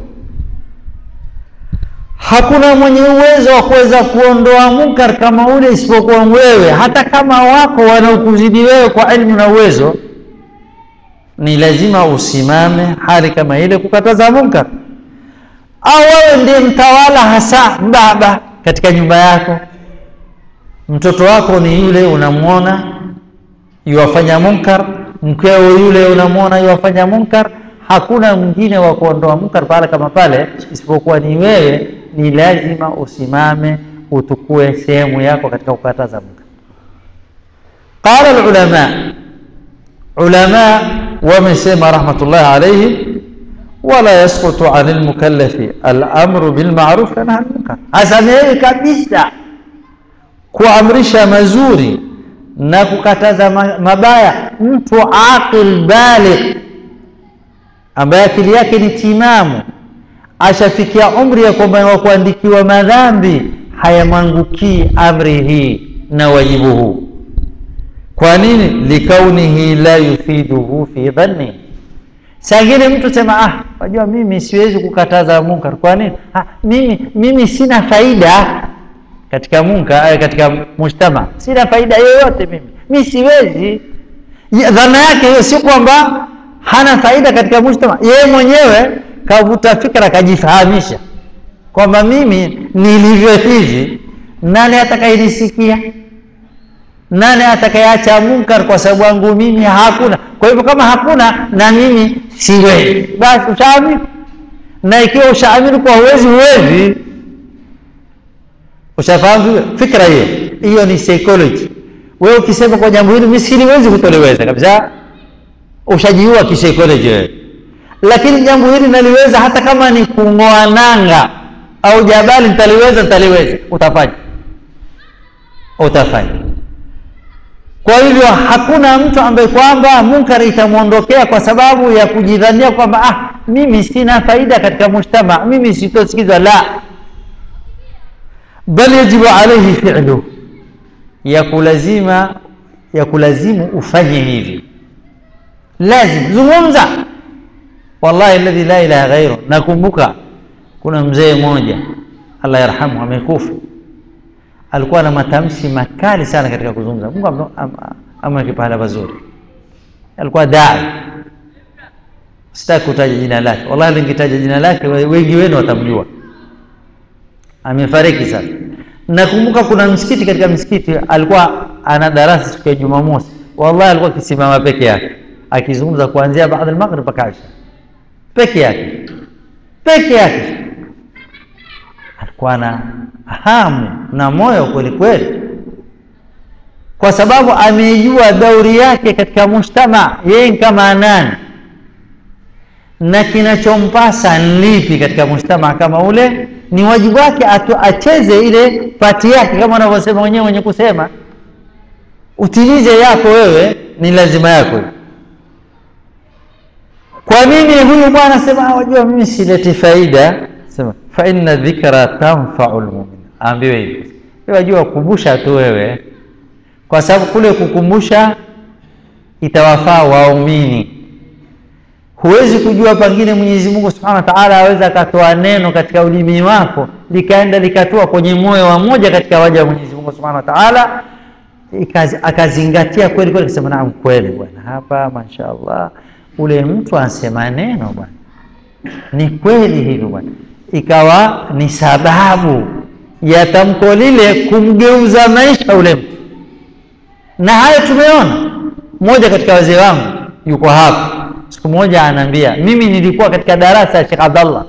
hakuna mwenye uwezo wa kuweza kuondoa munkar kama ule isipokuwa wewe hata kama wako wanaokuzidi wewe kwa elimu na uwezo ni lazima usimame hali kama ile kukataza munkar au wewe ndiye mtawala hasa baba katika nyumba yako mtoto wako ni yule unamwona yuwafanya munkar mkeo yule unamwona yuwafanya munkar hakuna mwingine wa kuondoa munkar pahala kama pale isipokuwa ni wewe ni lazima usimame utukue sehemu yako katika kukataza munkar qala alulama ulama wamesema rahmatullahi alayhim wala yasqutu an almukallafi alamru bilmaruf wa nahy anil munkar hasamehewi kabisa kuamrisha mazuri na kukataza mabaya mtu aqil baligh ambaye akili yake ni timamu ashafikia umri ya kwamba wa kuandikiwa madhambi hayamwangukii amri hii na wajibu huu kwa nini likaunihi la yufiduhu fi dhanni sangine mtu sema ah wajua mimi siwezi kukataza munkar kwa nini ah, mimi mimi sina faida katika munka katika mujtama sina faida yoyote mimi mi siwezi dhana yake hiyo si kwamba hana faida katika mujtama yeye mwenyewe kavuta fikra kajifahamisha kwamba mimi nilivyo hivi nani atakayenisikia nani atakayeacha munkar kwa sababu yangu mimi hakuna kwa hivyo kama hakuna na mimi siwezi basi ushaamini na ikiwa ushaamini kwa huwezi huwezi ushafahamu fikra hiyo hiyo ni psychology wewe ukisema kwa jambo hili mimi siliwezi kutoliweza kabisa ushajiua kisaikolojia wewe lakini jambo hili naliweza hata kama ni kung'oa nanga au jabali nitaliweza nitaliweza utafanya utafanya kwa hivyo hakuna mtu ambaye kwamba munkari itamwondokea kwa sababu ya kujidhania kwamba ah mimi sina faida katika mujtama mimi sitosikizwa la bal yajibu alaihi fi'lu ya kulazima ya kulazimu ufanye hivi lazim zungumza wallahi alladhi la ilaha ghairu nakumbuka kuna mzee mmoja allah yarhamu amekufa alikuwa na matamshi makali sana katika kuzungumza mungu amweke pahala pazuri alikuwa dai sitaki kutaja jina lake wallahi lingitaja jina lake wengi wenu watamjua amefariki sasa nakumbuka kuna msikiti katika msikiti alikuwa ana darasa siku ya jumamosi wallahi alikuwa akisimama peke yake akizungumza kuanzia baada al-maghrib mpaka isha peke yake peke yake alikuwa na hamu na moyo kweli kweli kwa sababu ameijua dauri yake katika mujtama yeye kama nani na kinachompasa lipi katika mujtama kama ule ni wajibu wake acheze ile pati yake kama wanavyosema wenyewe wenye kusema utimize yako wewe ni lazima yako kwa nini huyu bwana sema wajua mimi sileti faida sema fa inna dhikra tanfa'u almu'min ambiwe hivi wajua kukumbusha tu wewe kwa sababu kule kukumbusha itawafaa waumini huwezi kujua pengine Mwenyezi Mungu Subhanahu wa Ta'ala aweza akatoa neno katika ulimi wako likaenda likatua kwenye moyo wa moja katika waja wa Mwenyezi Mungu Subhanahu wa Ta'ala akazingatia kweli kweli akasema naam kweli bwana hapa mashaallah ule mtu anasema neno bwana ni kweli hivyo bwana ikawa ni sababu ya tamko lile kumgeuza maisha ule mtu na hayo tumeona mmoja katika wazee wangu yuko hapa siku moja anaambia mimi nilikuwa katika darasa ya Sheikh Abdallah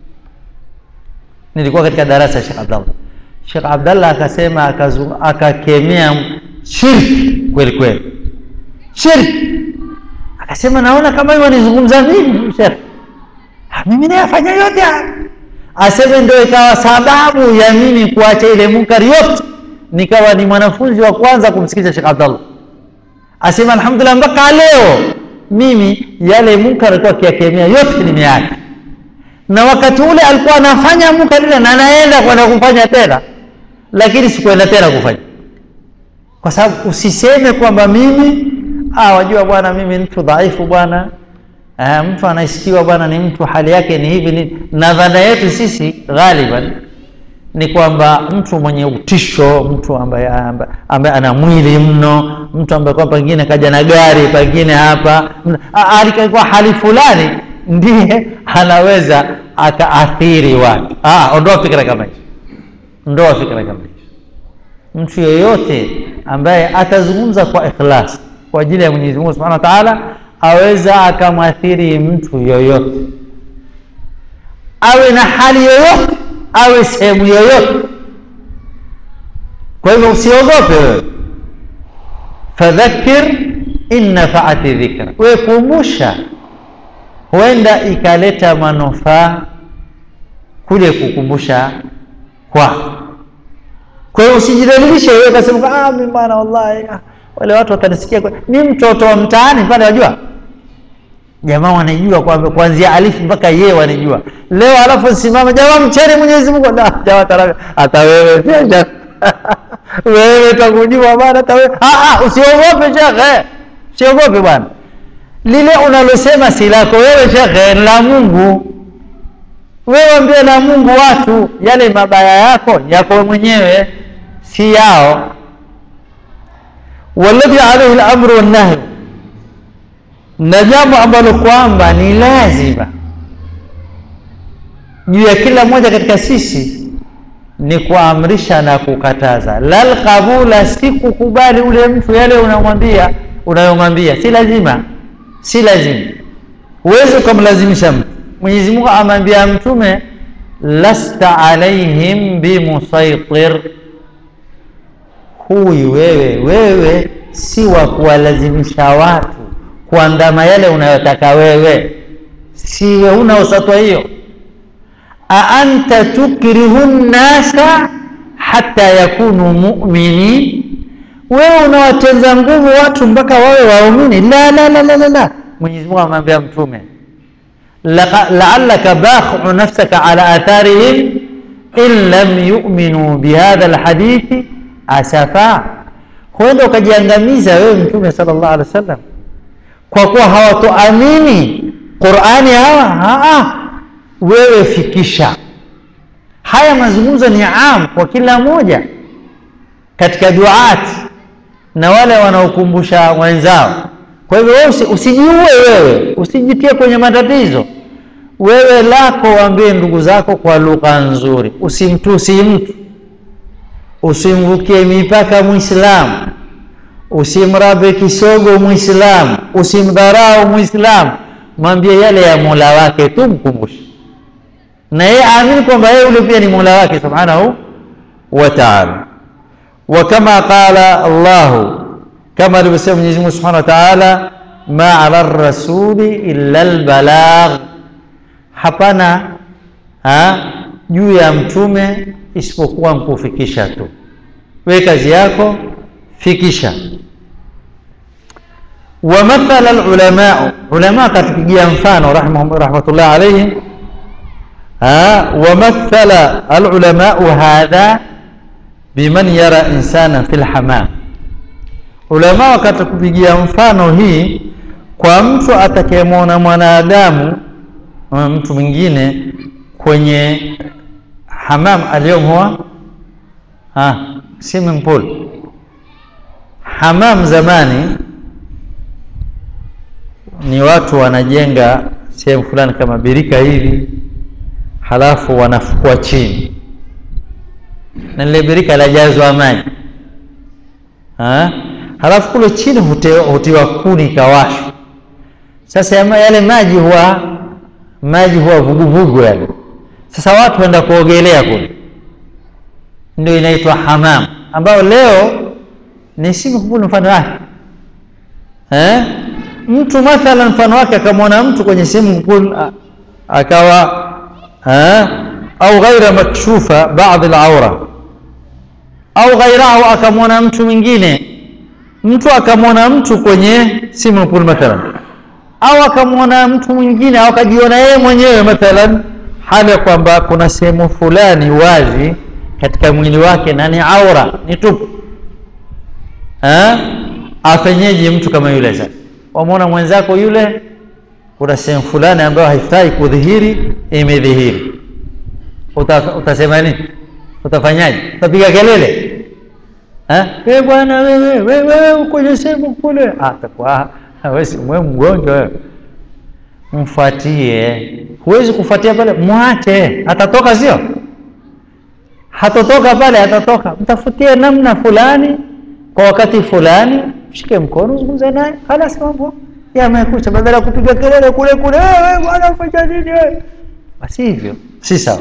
nilikuwa katika darasa ya Sheikh Abdallah Sheikh Abdallah akasema akakemea shirki kweli kweli shirki akasema naona kama hiyo wanizungumza mimi Sheikh mimi nayafanya yote aseme ndio ikawa sababu ya mimi kuacha ile munkari yote nikawa ni mwanafunzi wa kwanza kumsikiza Sheikh Abdallah asema alhamdulillah mpaka leo mimi yale munkar alikuwa akiyakemea yote nimeacha na wakati ule alikuwa anafanya munkar ile na anaenda kwenda kufanya tena lakini sikuenda tena kufanya kwa sababu usiseme kwamba mimi ah wajua bwana mimi mtu dhaifu bwana ah, mtu anaisikiwa bwana ni mtu hali yake ni hivi ni na dhana yetu sisi ghaliban ni kwamba mtu mwenye utisho mtu ambaye, ambaye, ambaye ana mwili mno mtu ambaye kwa pengine kaja na gari pengine hapa alikuwa hali fulani ndiye anaweza akaathiri watu ah, ondoa fikra kama hizo ondoa fikra kama hizo mtu yeyote ambaye atazungumza kwa ikhlas kwa ajili ya Mwenyezi Mungu Subhanahu wa Ta'ala aweza akamwathiri mtu yoyote awe na hali yoyote awe sehemu yoyote kwa hivyo usiogope wewe fadhakir in nafaati dhikra wewe kumbusha huenda ikaleta manufaa kule kukumbusha kwako kwa hiyo usijidhalilishe wewe ukasema ah mimi bwana wallahi ah, wale watu watanisikia ni mtoto wa mtaani pale wajua jamaa wanajua kwamba kuanzia alifu mpaka yeye wanajua leo alafu simama jamaa mcheni Mwenyezi Mungu la jamaa taraga hata wewe pia wewe utakujua bwana hata wewe ah ah usiogope shekhe usiogope bwana lile unalosema si lako wewe shekhe la Mungu wewe ambie na Mungu watu yale mabaya yako yako mwenyewe si yao walladhi alaihi lamru wannahyu na jambo ambalo kwamba ni lazima juu ya kila mmoja katika sisi ni kuamrisha na kukataza lal qabula si kukubali ule mtu yale unamwambia unayomwambia si lazima si lazima huwezi ukamlazimisha mtu mwenyezi mungu amwambia mtume lasta alaihim bimusaitir huyu wewe wewe si wa kuwalazimisha watu kuandama yale unayotaka wewe siwe huna usatwa hiyo aanta tukrihu nnasa hata yakunu muminin wewe unawateza nguvu watu mpaka wawe waumini la la la la la, la. mwenyezi mungu amwambia mtume laalaka bakhu nafsaka ala atharihim in lam yuminuu bihadha lhadithi asafa huenda ukajiangamiza wewe mtume sala llahu alehi wa sallam kwa kuwa hawatoamini qurani hawa haa wewe fikisha haya mazungumzo ni am kwa kila moja katika duati na wale wanaokumbusha wenzao kwa hivyo wewe usijiue wewe usijitie kwenye matatizo wewe lako waambie ndugu zako kwa lugha nzuri usimtusi mtu usimvukie mipaka mwislamu usimrabe kisogo mwislamu usimdharau mwislamu mwambie yale ya mola wake tu mkumbushe na yeye aamini kwamba yeye ule pia ni mola wake subhanahu wa taala wa kama qala llahu kama alivyosema mwenyezi mungu subhanahu wa taala ma ala rasuli illa lbalagh hapana ha, juu ya mtume isipokuwa nkufikisha tu we kazi yako fikisha wamathala lulamau ulama katupigia mfano rahmatullah alaihim wamathala alulamau hadha biman yara insana fi lhamam ulama wakatupigia mfano hii kwa mtu atakayemwona mwanadamu mtu mwingine kwenye hamam aliyomoa swimming pool hamam zamani ni watu wanajenga sehemu fulani kama birika hivi halafu wanafukua chini na lile birika lajazwa maji ha? halafu kule chini hutiwa kuni ikawashwa sasa yale maji huwa maji huwa vuguvugu yale sasa watu waenda kuogelea kule ndio inaitwa hamam ambayo leo ni swimming mfano wake eh? mtu mathalan mfano wake akamwona mtu kwenye swimming pool akawa eh? au ghaira makshufa baadhi alaura au ghairahu akamwona mtu mwingine mtu akamwona mtu kwenye swimming pool mathalan au akamwona mtu mwingine au akajiona yeye mwenyewe mathalan hali ya kwamba kuna sehemu fulani wazi katika mwili wake na ni aura ni tupu afenyeje mtu kama yule sasa wamwona mwenzako yule kuna sehemu fulani ambayo haifai kudhihiri imedhihiri Uta, utasema nini utafanyaje utapiga kelele we bwana wewe wewe kwenye sehemu kule atakuwa wewe mgonjwa wewe mfuatie huwezi kufuatia pale mwache atatoka sio hatotoka pale atatoka mtafutie namna fulani kwa wakati fulani shike mkono zungumza naye halas mambo yamekucha badala ya kupiga kelele kule kule wewe bwana fanya nini basi hivyo si sawa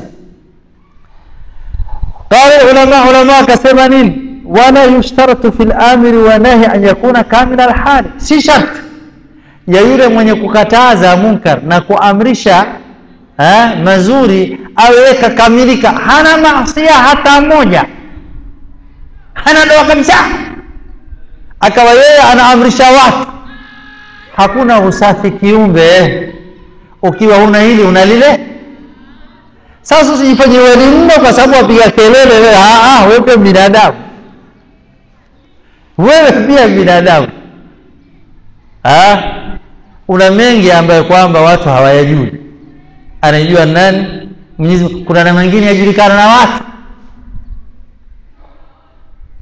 قال العلماء علماء كسبا نين ولا يشترط في الامر والنهي ان يكون كامل الحال si shart ya yule mwenye kukataza munkar na kuamrisha ha, mazuri awe kakamilika hana maasia hata moja hana doa kabisa akawa yeye anaamrisha watu hakuna usafi kiumbe ukiwa una hili una lile sasa usijifanye wewe mno kwa sababu wapiga kelele wewe ah wewe pia binadamu wewe pia binadamu ah una mengi ambayo kwamba watu hawayajui anajua nani Mwenyezi kuna na mengine yajulikana na watu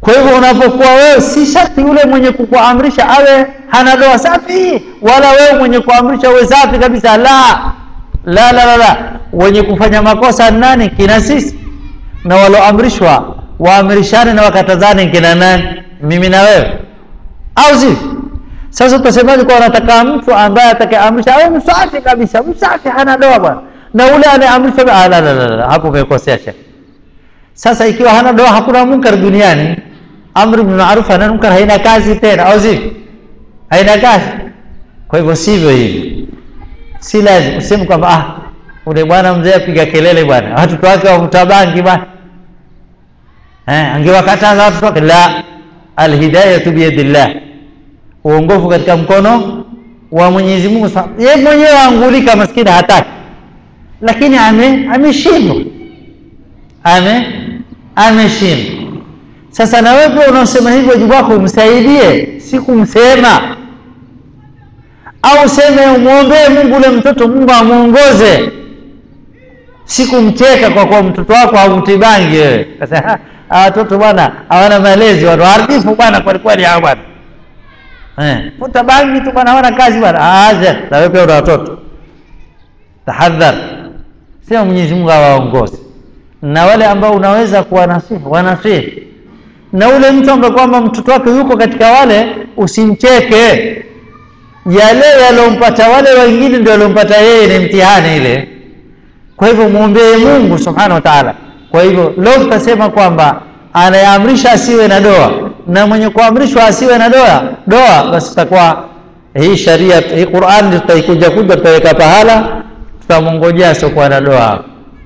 kwa hivyo unapokuwa wewe si sharti yule mwenye kukuamrisha awe hana doa safi wala wewe mwenye kuamrisha uwe safi kabisa la la la la, la. wenye kufanya makosa ni nani kina sisi na waloamrishwa waamrishane na wakatazane kina nani mimi na wewe au si sasa utasemaje kwa unataka mtu ambaye atakayeamrisha awe msafi kabisa msafi hana doa bwana na ule anayeamrisha ah, la, la, la, la. hapo umekosea shekhe sasa ikiwa hana doa hakuna munkar duniani amri bil ma'ruf na munkar haina kazi tena au si haina kazi kwa hivyo sivyo hivi si lazima useme kwamba ah ule bwana mzee apiga kelele bwana watoto wake wavuta bangi bwana eh angewakataza watoto wake la alhidayatu biyadillah uongofu katika mkono wa Mwenyezi Mungu yeye mwenyewe angulika maskini hataki lakini ame ameshindwa ame ameshindwa sasa na wewe unaosema hivyo wajibu wako umsaidie si kumsema au useme umwombee Mungu ule mtoto Mungu amuongoze si kumcheka kwa kuwa mtoto wako haumtibangi wewe sasa watoto bwana hawana malezi watu harifu bwana kwa kweli hao bwana eh futa bangi tu bwana hawana kazi bwana aje na wewe pia una watoto tahadhar sema Mwenyezi Mungu awaongoze na wale ambao unaweza kuwanasihi wanasihi na ule mtu ambaye kwamba mtoto wake yuko katika wale usimcheke yale yalompata wale wengine ndio yalompata yeye ni mtihani ile kwa hivyo muombee Mungu subhanahu wa ta'ala kwa hivyo leo tutasema kwamba anayeamrisha asiwe na doa na mwenye kuamrishwa asiwe na doa doa basi itakuwa hii sharia hii Qur'an tutaikuja kuja tutaweka pahala tutamongojea asiokuwa na doa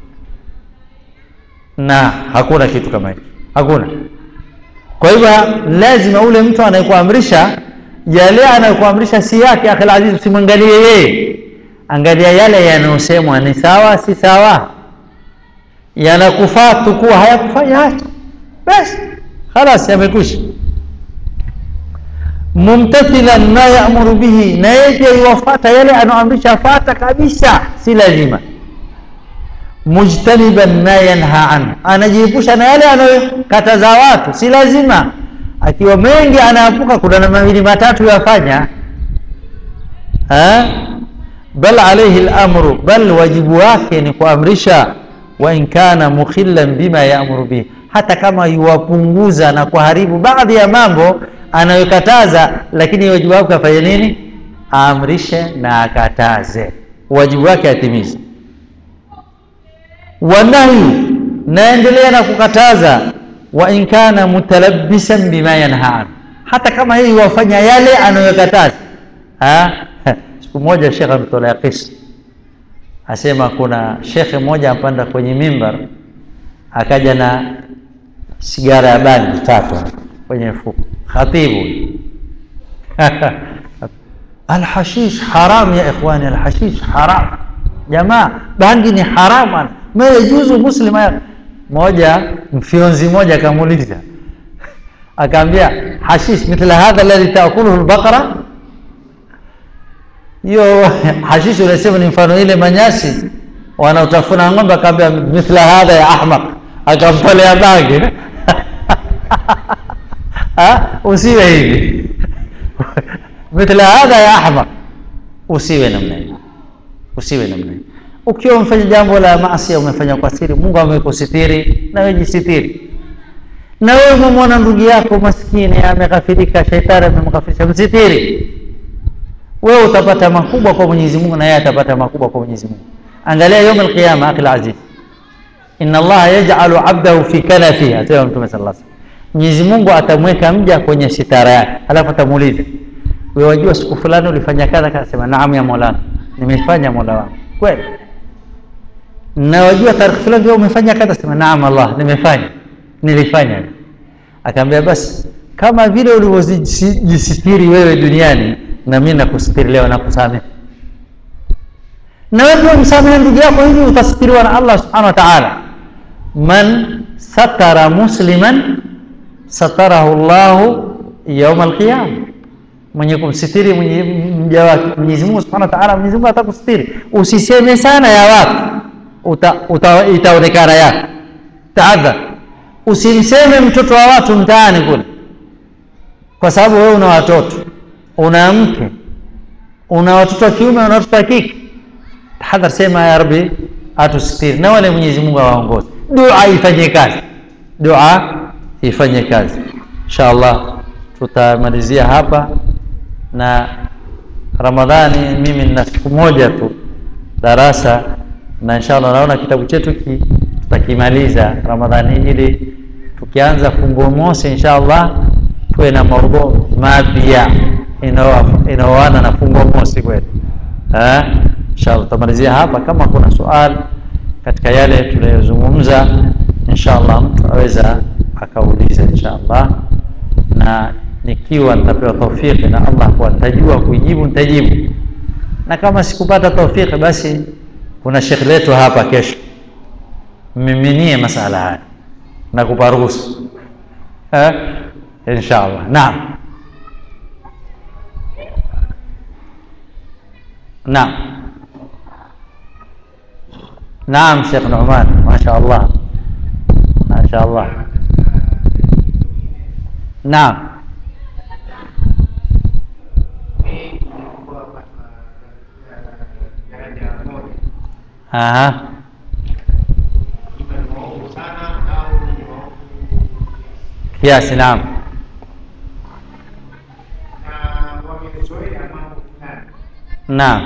na hakuna kitu kama hicho hakuna kwa hivyo lazima ule mtu anayekuamrisha yale anayokuamrisha si yake akhil aziz usimwangalie yeye angalia yale yanayosemwa ni sawa si sawa yanakufaa tukuwa hayakufanya acha basi خلاص yamekwisha mumtathilan ma ya'muru bihi na yeye iwafata yale anaoamrisha fata kabisa si lazima mujtaniban ma yanha anhu anajiepusha na yale anayokataza watu si lazima akiwa mengi anaepuka kuna na mawili matatu yafanya ha bal alayhi al-amru bal wajibu wake ni kuamrisha wa in kana mukhillan bima ya'muru bihi hata kama yuwapunguza na kuharibu baadhi ya mambo anayokataza lakini wajibu wake afanye nini aamrishe na akataze wajibu wake atimize wanahi naendelea na kukataza wa in kana mutalabbisan bima yanha an hata kama yeye wafanya yale anayokataza siku moja shekhe ametolea kisa asema kuna shekhe mmoja apanda kwenye mimbar akaja na sigara ya bangi tatu kwenye mfuko khatibu alhashish haram ya ikhwani alhashish haram jamaa bangi ni haram ma yajuzu muslima moja mfionzi moja akamuuliza akaambia hashish mithla hadha alladhi taakuluhu albaqara hiyo hashish unasema ni mfano ile manyasi wanaotafuna ng'ombe akaambia mithla hadha ya ahmaq akampolea bangi usiwe hivi mithla hadha ya ahmaq usiwe namna hiyo usiwe namna hiyo ukiwa umefanya jambo la maasi umefanya kwa siri Mungu amekusitiri na wewe jisitiri na wewe umemwona ndugu yako maskini ameghafirika shetani amemghafirisha msitiri wewe utapata makubwa kwa Mwenyezi Mungu na yeye atapata makubwa kwa Mwenyezi Mungu angalia يوم القيامه akil aziz inna Allah yaj'alu 'abdahu fi kanafi asema mtume sallallahu alaihi wasallam Mwenyezi Mungu atamweka mja kwenye sitara yake alafu atamuuliza wewe wajua siku fulani ulifanya kadha akasema naam ya Mola nimefanya Mola wangu kweli na wajua tarehe fulani wewe umefanya kadha sema naam Allah nimefanya nilifanya akaambia basi kama vile ulivyojisitiri wewe duniani na mimi nakusitiri leo nakusamehe na wewe msamehe ndugu yako hivi utasitiriwa na Allah subhanahu wa ta'ala man satara musliman satarahu Allah يوم القيامه mwenye kumsitiri mja wake Mwenyezi Mungu Subhanahu wa Ta'ala Mwenyezi Mungu atakusitiri usiseme sana ya watu uta, uta, itaonekana yako tahadhar usimseme mtoto wa watu mtaani kule kwa sababu wewe una watoto una mke una watoto wa kiume una watoto wa kike tahadhar sema ya rabbi atusitiri na wale mwenyezi mungu awaongoze dua ifanye kazi dua ifanye kazi insha allah tutamalizia hapa na ramadhani mimi nina siku moja tu darasa na inshallah naona kitabu chetu ki, tutakimaliza ramadhani ili tukianza funguo mosi inshallah tuwe na maudhu mapya inaoana na funguo mosi kwetu inshallah tutamalizia hapa kama kuna swali katika yale tuliyozungumza inshallah mtu aweza akauliza inshallah na nikiwa nitapewa taufiki na Allah kuwa nitajua kuijibu nitajibu na kama sikupata taufiki basi kuna shekh letu hapa kesho mmiminie masala haya na kupa ruhusa eh? inshallah naam naam naam shekh numan masha allah masha allah naam Aha. Kiasi, naam. Naam.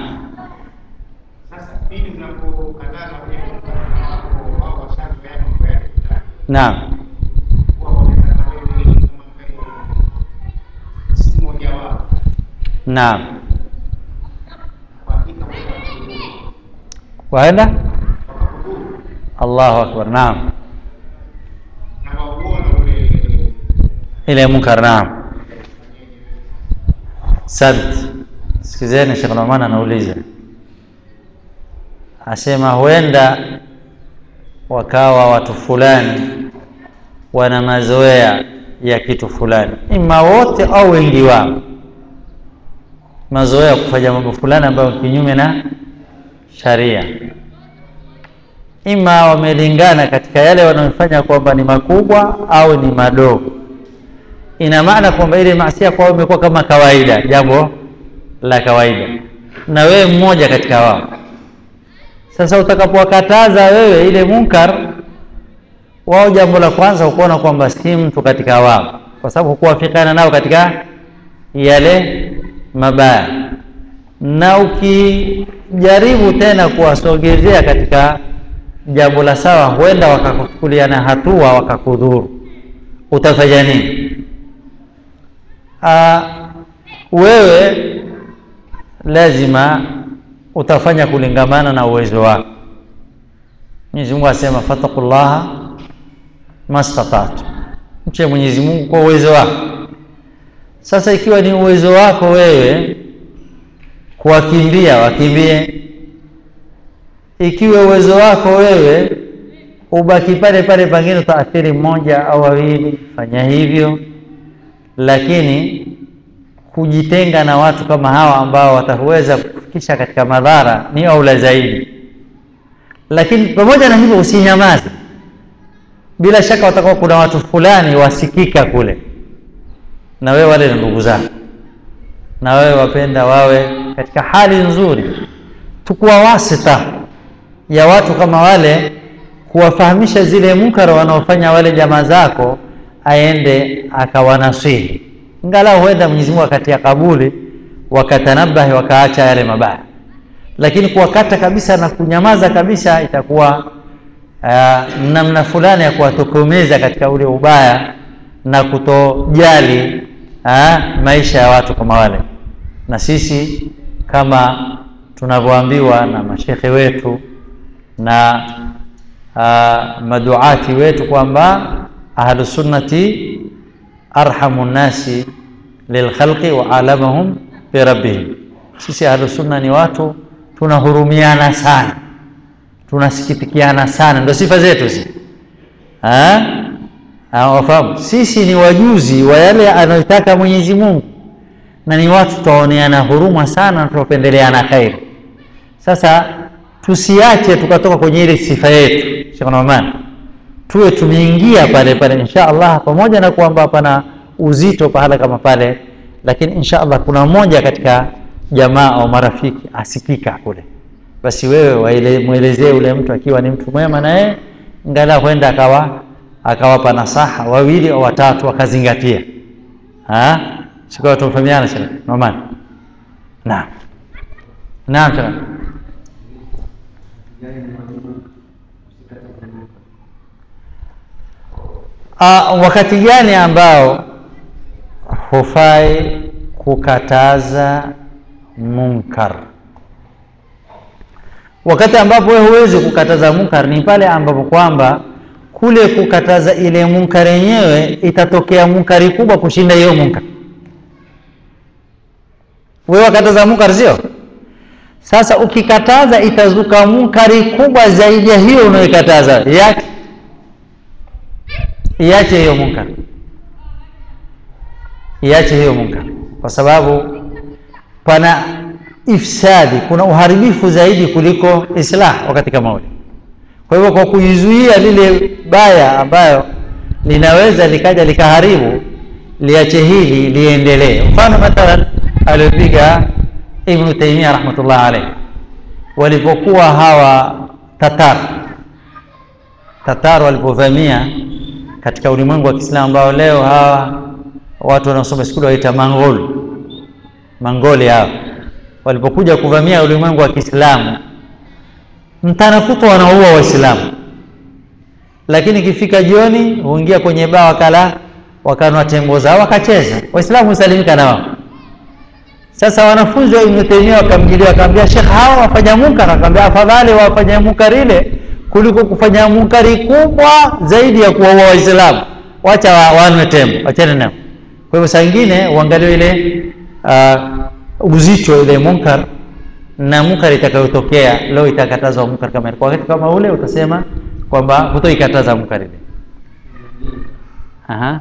Naam. Naam. Waenda? Allahu akbar. Naam. Ile munkar, naam. Asante. Sikizeni, Sheikh Numan anauliza, asema huenda wakawa watu fulani wana mazoea ya kitu fulani, ima wote au wengi wao, mazoea ya kufanya mambo fulani ambayo kinyume na sharia, ima wamelingana katika yale wanayofanya kwamba ni makubwa au ni madogo. Ina maana kwamba ile maasia kwao imekuwa kama kawaida, jambo la kawaida, na wewe mmoja katika wao. Sasa utakapowakataza wewe ile munkar, wao jambo la kwanza hukuona kwamba si mtu katika wao, kwa sababu hukuwafikana nao katika yale mabaya, na ukijaribu tena kuwasogezea katika jambo la sawa, huenda wakakuchukuliana hatua wakakudhuru. Utafanya nini? Aa, wewe lazima utafanya kulingamana na uwezo wako. Mwenyezi Mungu asema fattaqullaha mastata'tu, mche Mwenyezi Mungu kwa uwezo wako. Sasa ikiwa ni uwezo wako wewe kuwakimbia, wakimbie. Ikiwa uwezo wako wewe ubaki pale pale, pengine utaathiri mmoja au wawili, fanya hivyo, lakini kujitenga na watu kama hawa ambao wataweza kufikisha katika madhara ni aula zaidi. Lakini pamoja na hivyo, usinyamaze. Bila shaka watakuwa kuna watu fulani wasikika kule, na wewe wale ni ndugu zako, na wewe wapenda wawe katika hali nzuri. Tukuwa wasita ya watu kama wale, kuwafahamisha zile munkara wanaofanya wale jamaa zako, aende akawanasihi ingalau huenda Mwenyezi Mungu akatia kabuli wakatanabahi wakaacha yale mabaya, lakini kuwakata kabisa na kunyamaza kabisa itakuwa uh, namna fulani ya kuwatokomeza katika ule ubaya na kutojali uh, maisha ya watu kama wale. Na sisi kama tunavyoambiwa na mashekhe wetu na uh, maduati wetu kwamba ahlusunnati arhamu nnasi lilkhalqi wa alamahum birabbihim. Sisi ahlusunna ni watu tunahurumiana sana, tunasikitikiana sana, ndio sifa zetu si wafahamu. Sisi ni wajuzi wa yale anayotaka Mwenyezi Mungu, na ni watu tutaoneana huruma sana na tutapendeleana kheri. Sasa tusiache tukatoka kwenye ile sifa yetu, Sheikh Numan, tuwe tumeingia pale pale insha allah pamoja na kwamba pana uzito pahala kama pale lakini insha allah kuna mmoja katika jamaa au marafiki asikika kule basi wewe mwelezee ule mtu akiwa ni mtu mwema na yeye ngala huenda akawa akawapa nasaha wawili au watatu wakazingatia sikuwa tumfahamiana shekh Noman naam naam shekh Uh, wakati gani ambao hufai kukataza munkar wakati ambapo wewe huwezi kukataza munkar ni pale ambapo kwamba kule kukataza ile munkar yenyewe itatokea munkari kubwa kushinda hiyo munkar wewe wakataza munkar sio sasa ukikataza itazuka munkari kubwa zaidi ya hiyo unayoikataza yake iache hiyo munkar iache hiyo munkar kwa sababu pana ifsadi kuna uharibifu zaidi kuliko islah wakati kama ule kwa hivyo kwa kuizuia lile baya ambayo linaweza likaja likaharibu liache hili liendelee mfano mathalan aliopiga ibnu taimia rahmatullah alaihi walipokuwa hawa tatar tatar walipovamia katika ulimwengu wa kiislamu ambao leo hawa watu wanaosoma skuli waita mangol mangoli hao walipokuja kuvamia ulimwengu wa kiislamu mtana kutwa wanaua waislamu lakini ikifika jioni huingia kwenye baa wakala wakanwa tembo zao wakacheza waislamu husalimika na wao sasa wanafunzi wa ibnu taimia wakamjilia wakaambia shekh hawa wafanya munkar akaambia afadhali wafanya munkar ile kuliko kufanya munkari kubwa zaidi ya kuwaua waislamu wacha wa, wanwe tembo wachane nao kwa hivyo saa ingine uangalie ile uh, uzito ile munkar na munkar itakayotokea leo itakatazwa munkar kama kwa wakati kama ule utasema kwamba hutoikataza munkar ile Aha.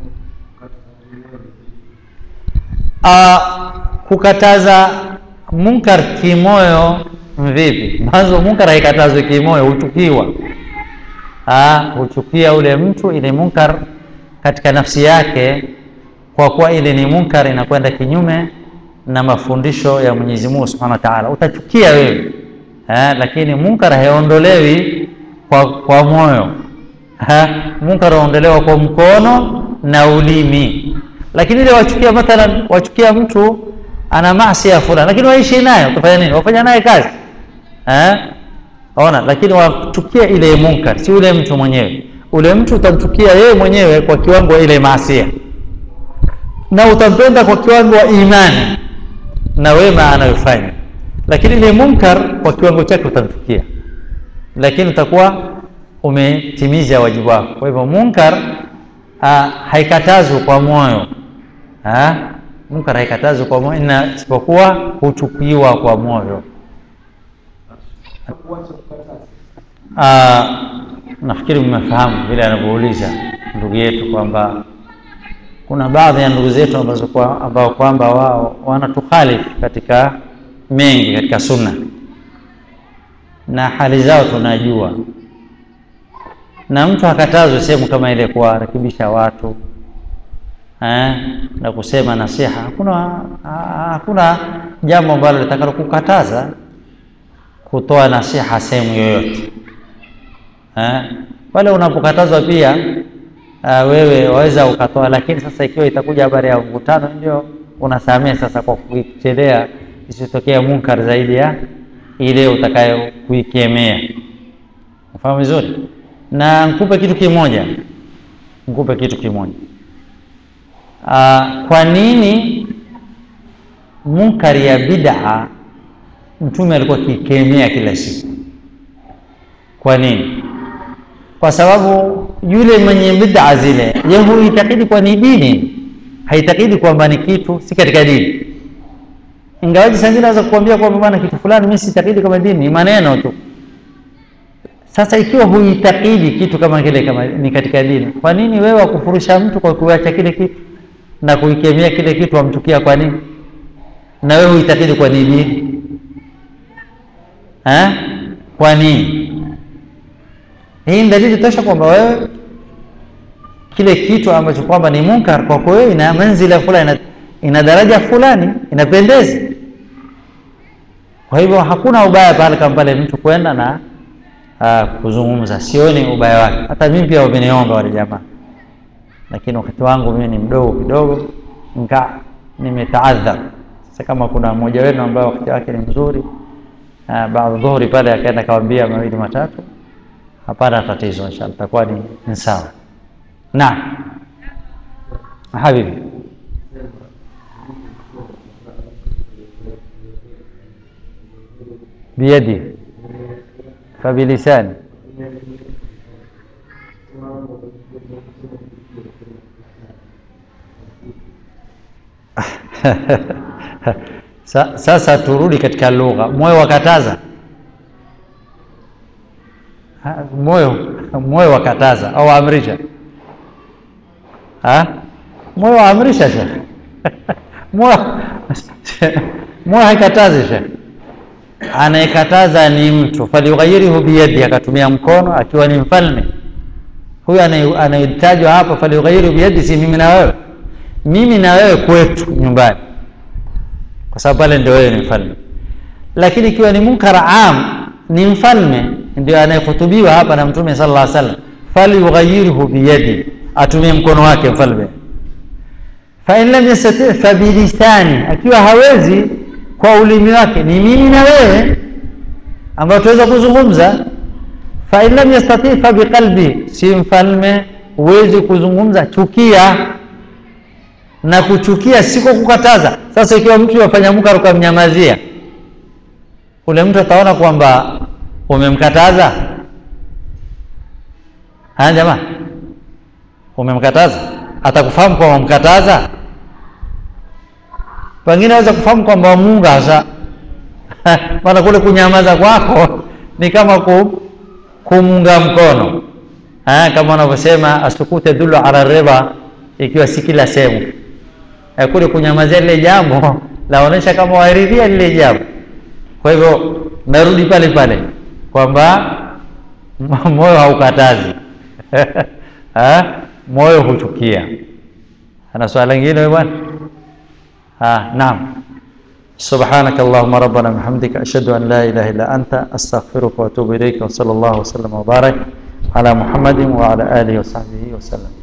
Uh, kukataza munkar kimoyo vipi mwanzo munkar haikatazwi kimoyo huchukiwa huchukia ule mtu ile munkar katika nafsi yake kwa kuwa ile ni munkar inakwenda kinyume na mafundisho ya Mwenyezi Mungu Subhanahu wa Ta'ala utachukia wewe ha, lakini munkar haiondolewi kwa, kwa moyo ha, munkar huondolewa kwa mkono na ulimi lakini ile wachukia mathalan wachukia mtu ana maasi ya fulani lakini waishi naye utafanya nini wafanya naye kazi eh ona lakini wachukia ile munkar si ule mtu mwenyewe ule mtu utamchukia yeye mwenyewe kwa kiwango ile maasia na utampenda kwa kiwango wa imani na wema anayofanya lakini ile munkar kwa kiwango chake utamchukia lakini utakuwa umetimiza wajibu wako kwa hivyo munkar haikatazwi kwa moyo ha? munkar haikatazwi kwa moyo na isipokuwa huchukiwa kwa moyo nafikiri mmefahamu vile anavyouliza ndugu yetu kwamba kuna baadhi ya ndugu zetu ambazo kwa, ambao kwamba wao wanatukhalifu katika mengi katika sunna na hali zao tunajua na mtu akatazwe sehemu kama ile kuwarekebisha watu eh, na kusema nasiha hakuna hakuna jambo ambalo litakalo kukataza kutoa nasiha sehemu yoyote eh, pale unapokatazwa pia uh, wewe waweza ukatoa lakini sasa ikiwa itakuja habari ya mvutano ndio unasamea sasa kwa kuichelea isitokea munkar zaidi ya ile utakayo kuikemea ufahamu vizuri na nkupe kitu kimoja nkupe kitu kimoja uh, kwa nini munkari ya bid'a mtume alikuwa akikemea kila siku kwa nini kwa sababu yule mwenye bid'a zile yeye huitakidi kwa ni dini haitakidi kwamba ni kitu si katika dini ingawaji sangine naweza kukuambia kwamba bwana kitu fulani mimi sitakidi kama dini ni maneno tu sasa ikiwa huitakidi kitu kama kile kama ni katika dini kwa nini wewe wakufurusha mtu kwa kuacha kile kitu na kuikemea kile kitu wamchukia kwa nini na wewe huitakidi kwa ni dini eh kwa nini hii ni dalili tosha kwamba wewe kile kitu ambacho kwamba ni munkar kwako wewe ina manzila fulani ina, ina daraja fulani inapendeza kwa hivyo hakuna ubaya pale kama pale mtu kwenda na uh, kuzungumza sioni ubaya wake hata mimi pia wameniomba wale jamaa lakini wakati wangu mimi ni mdogo kidogo nika nimetaadhar sasa kama kuna mmoja wenu ambaye wakati wake ni mzuri uh, baada dhuhuri pale akaenda kawambia mawili matatu hapana tatizo inshallah itakuwa ni, ni sawa naam habibi بيدي فبلساني Sa, sasa turudi katika lugha moyo wakataza Ha, moyo moyo wakataza au amrisha ha? moyo waamrisha shekh moyo moyo haikatazi shekh anayekataza ni mtu falyughayyirhu biyadi akatumia mkono akiwa ni mfalme huyu anayetajwa hapa falyughayyirhu biyadi si mimi na wewe mimi na wewe kwetu nyumbani kwa sababu pale ndio wewe ni mfalme lakini ikiwa ni munkar am ni mfalme ndio anayehutubiwa hapa na mtume sallallahu alaihi wasallam falyughayyirhu biyadi atumie mkono wake mfalme fa in lam yastati fa bilisani akiwa hawezi kwa ulimi wake ni mimi na wewe ambao tuweza kuzungumza fa in lam yastati fa biqalbi si mfalme huwezi kuzungumza chukia na kuchukia siko kukataza sasa ikiwa mtu yafanya munkar ukamnyamazia ule mtu ataona kwamba umemkataza haya jamaa umemkataza atakufahamu kwamba umemkataza pengine aweza kufahamu kwamba munga hasa maana kule kunyamaza kwako ni kama ku, kumunga mkono ha, kama wanavyosema asukute dulu ala riba ikiwa si kila sehemu kule kunyamazia lile jambo laonyesha kama wairidhia lile jambo kwa hivyo narudi pale pale kwamba moyo haukatazi ha? moyo huchukia ana swala lingine bwana ها نعم سبحانك اللهم ربنا بحمدك أشهد أن لا إله إلا أنت أستغفرك وأتوب إليك وصلى الله وسلم وبارك على محمد وعلى آله وصحبه وسلم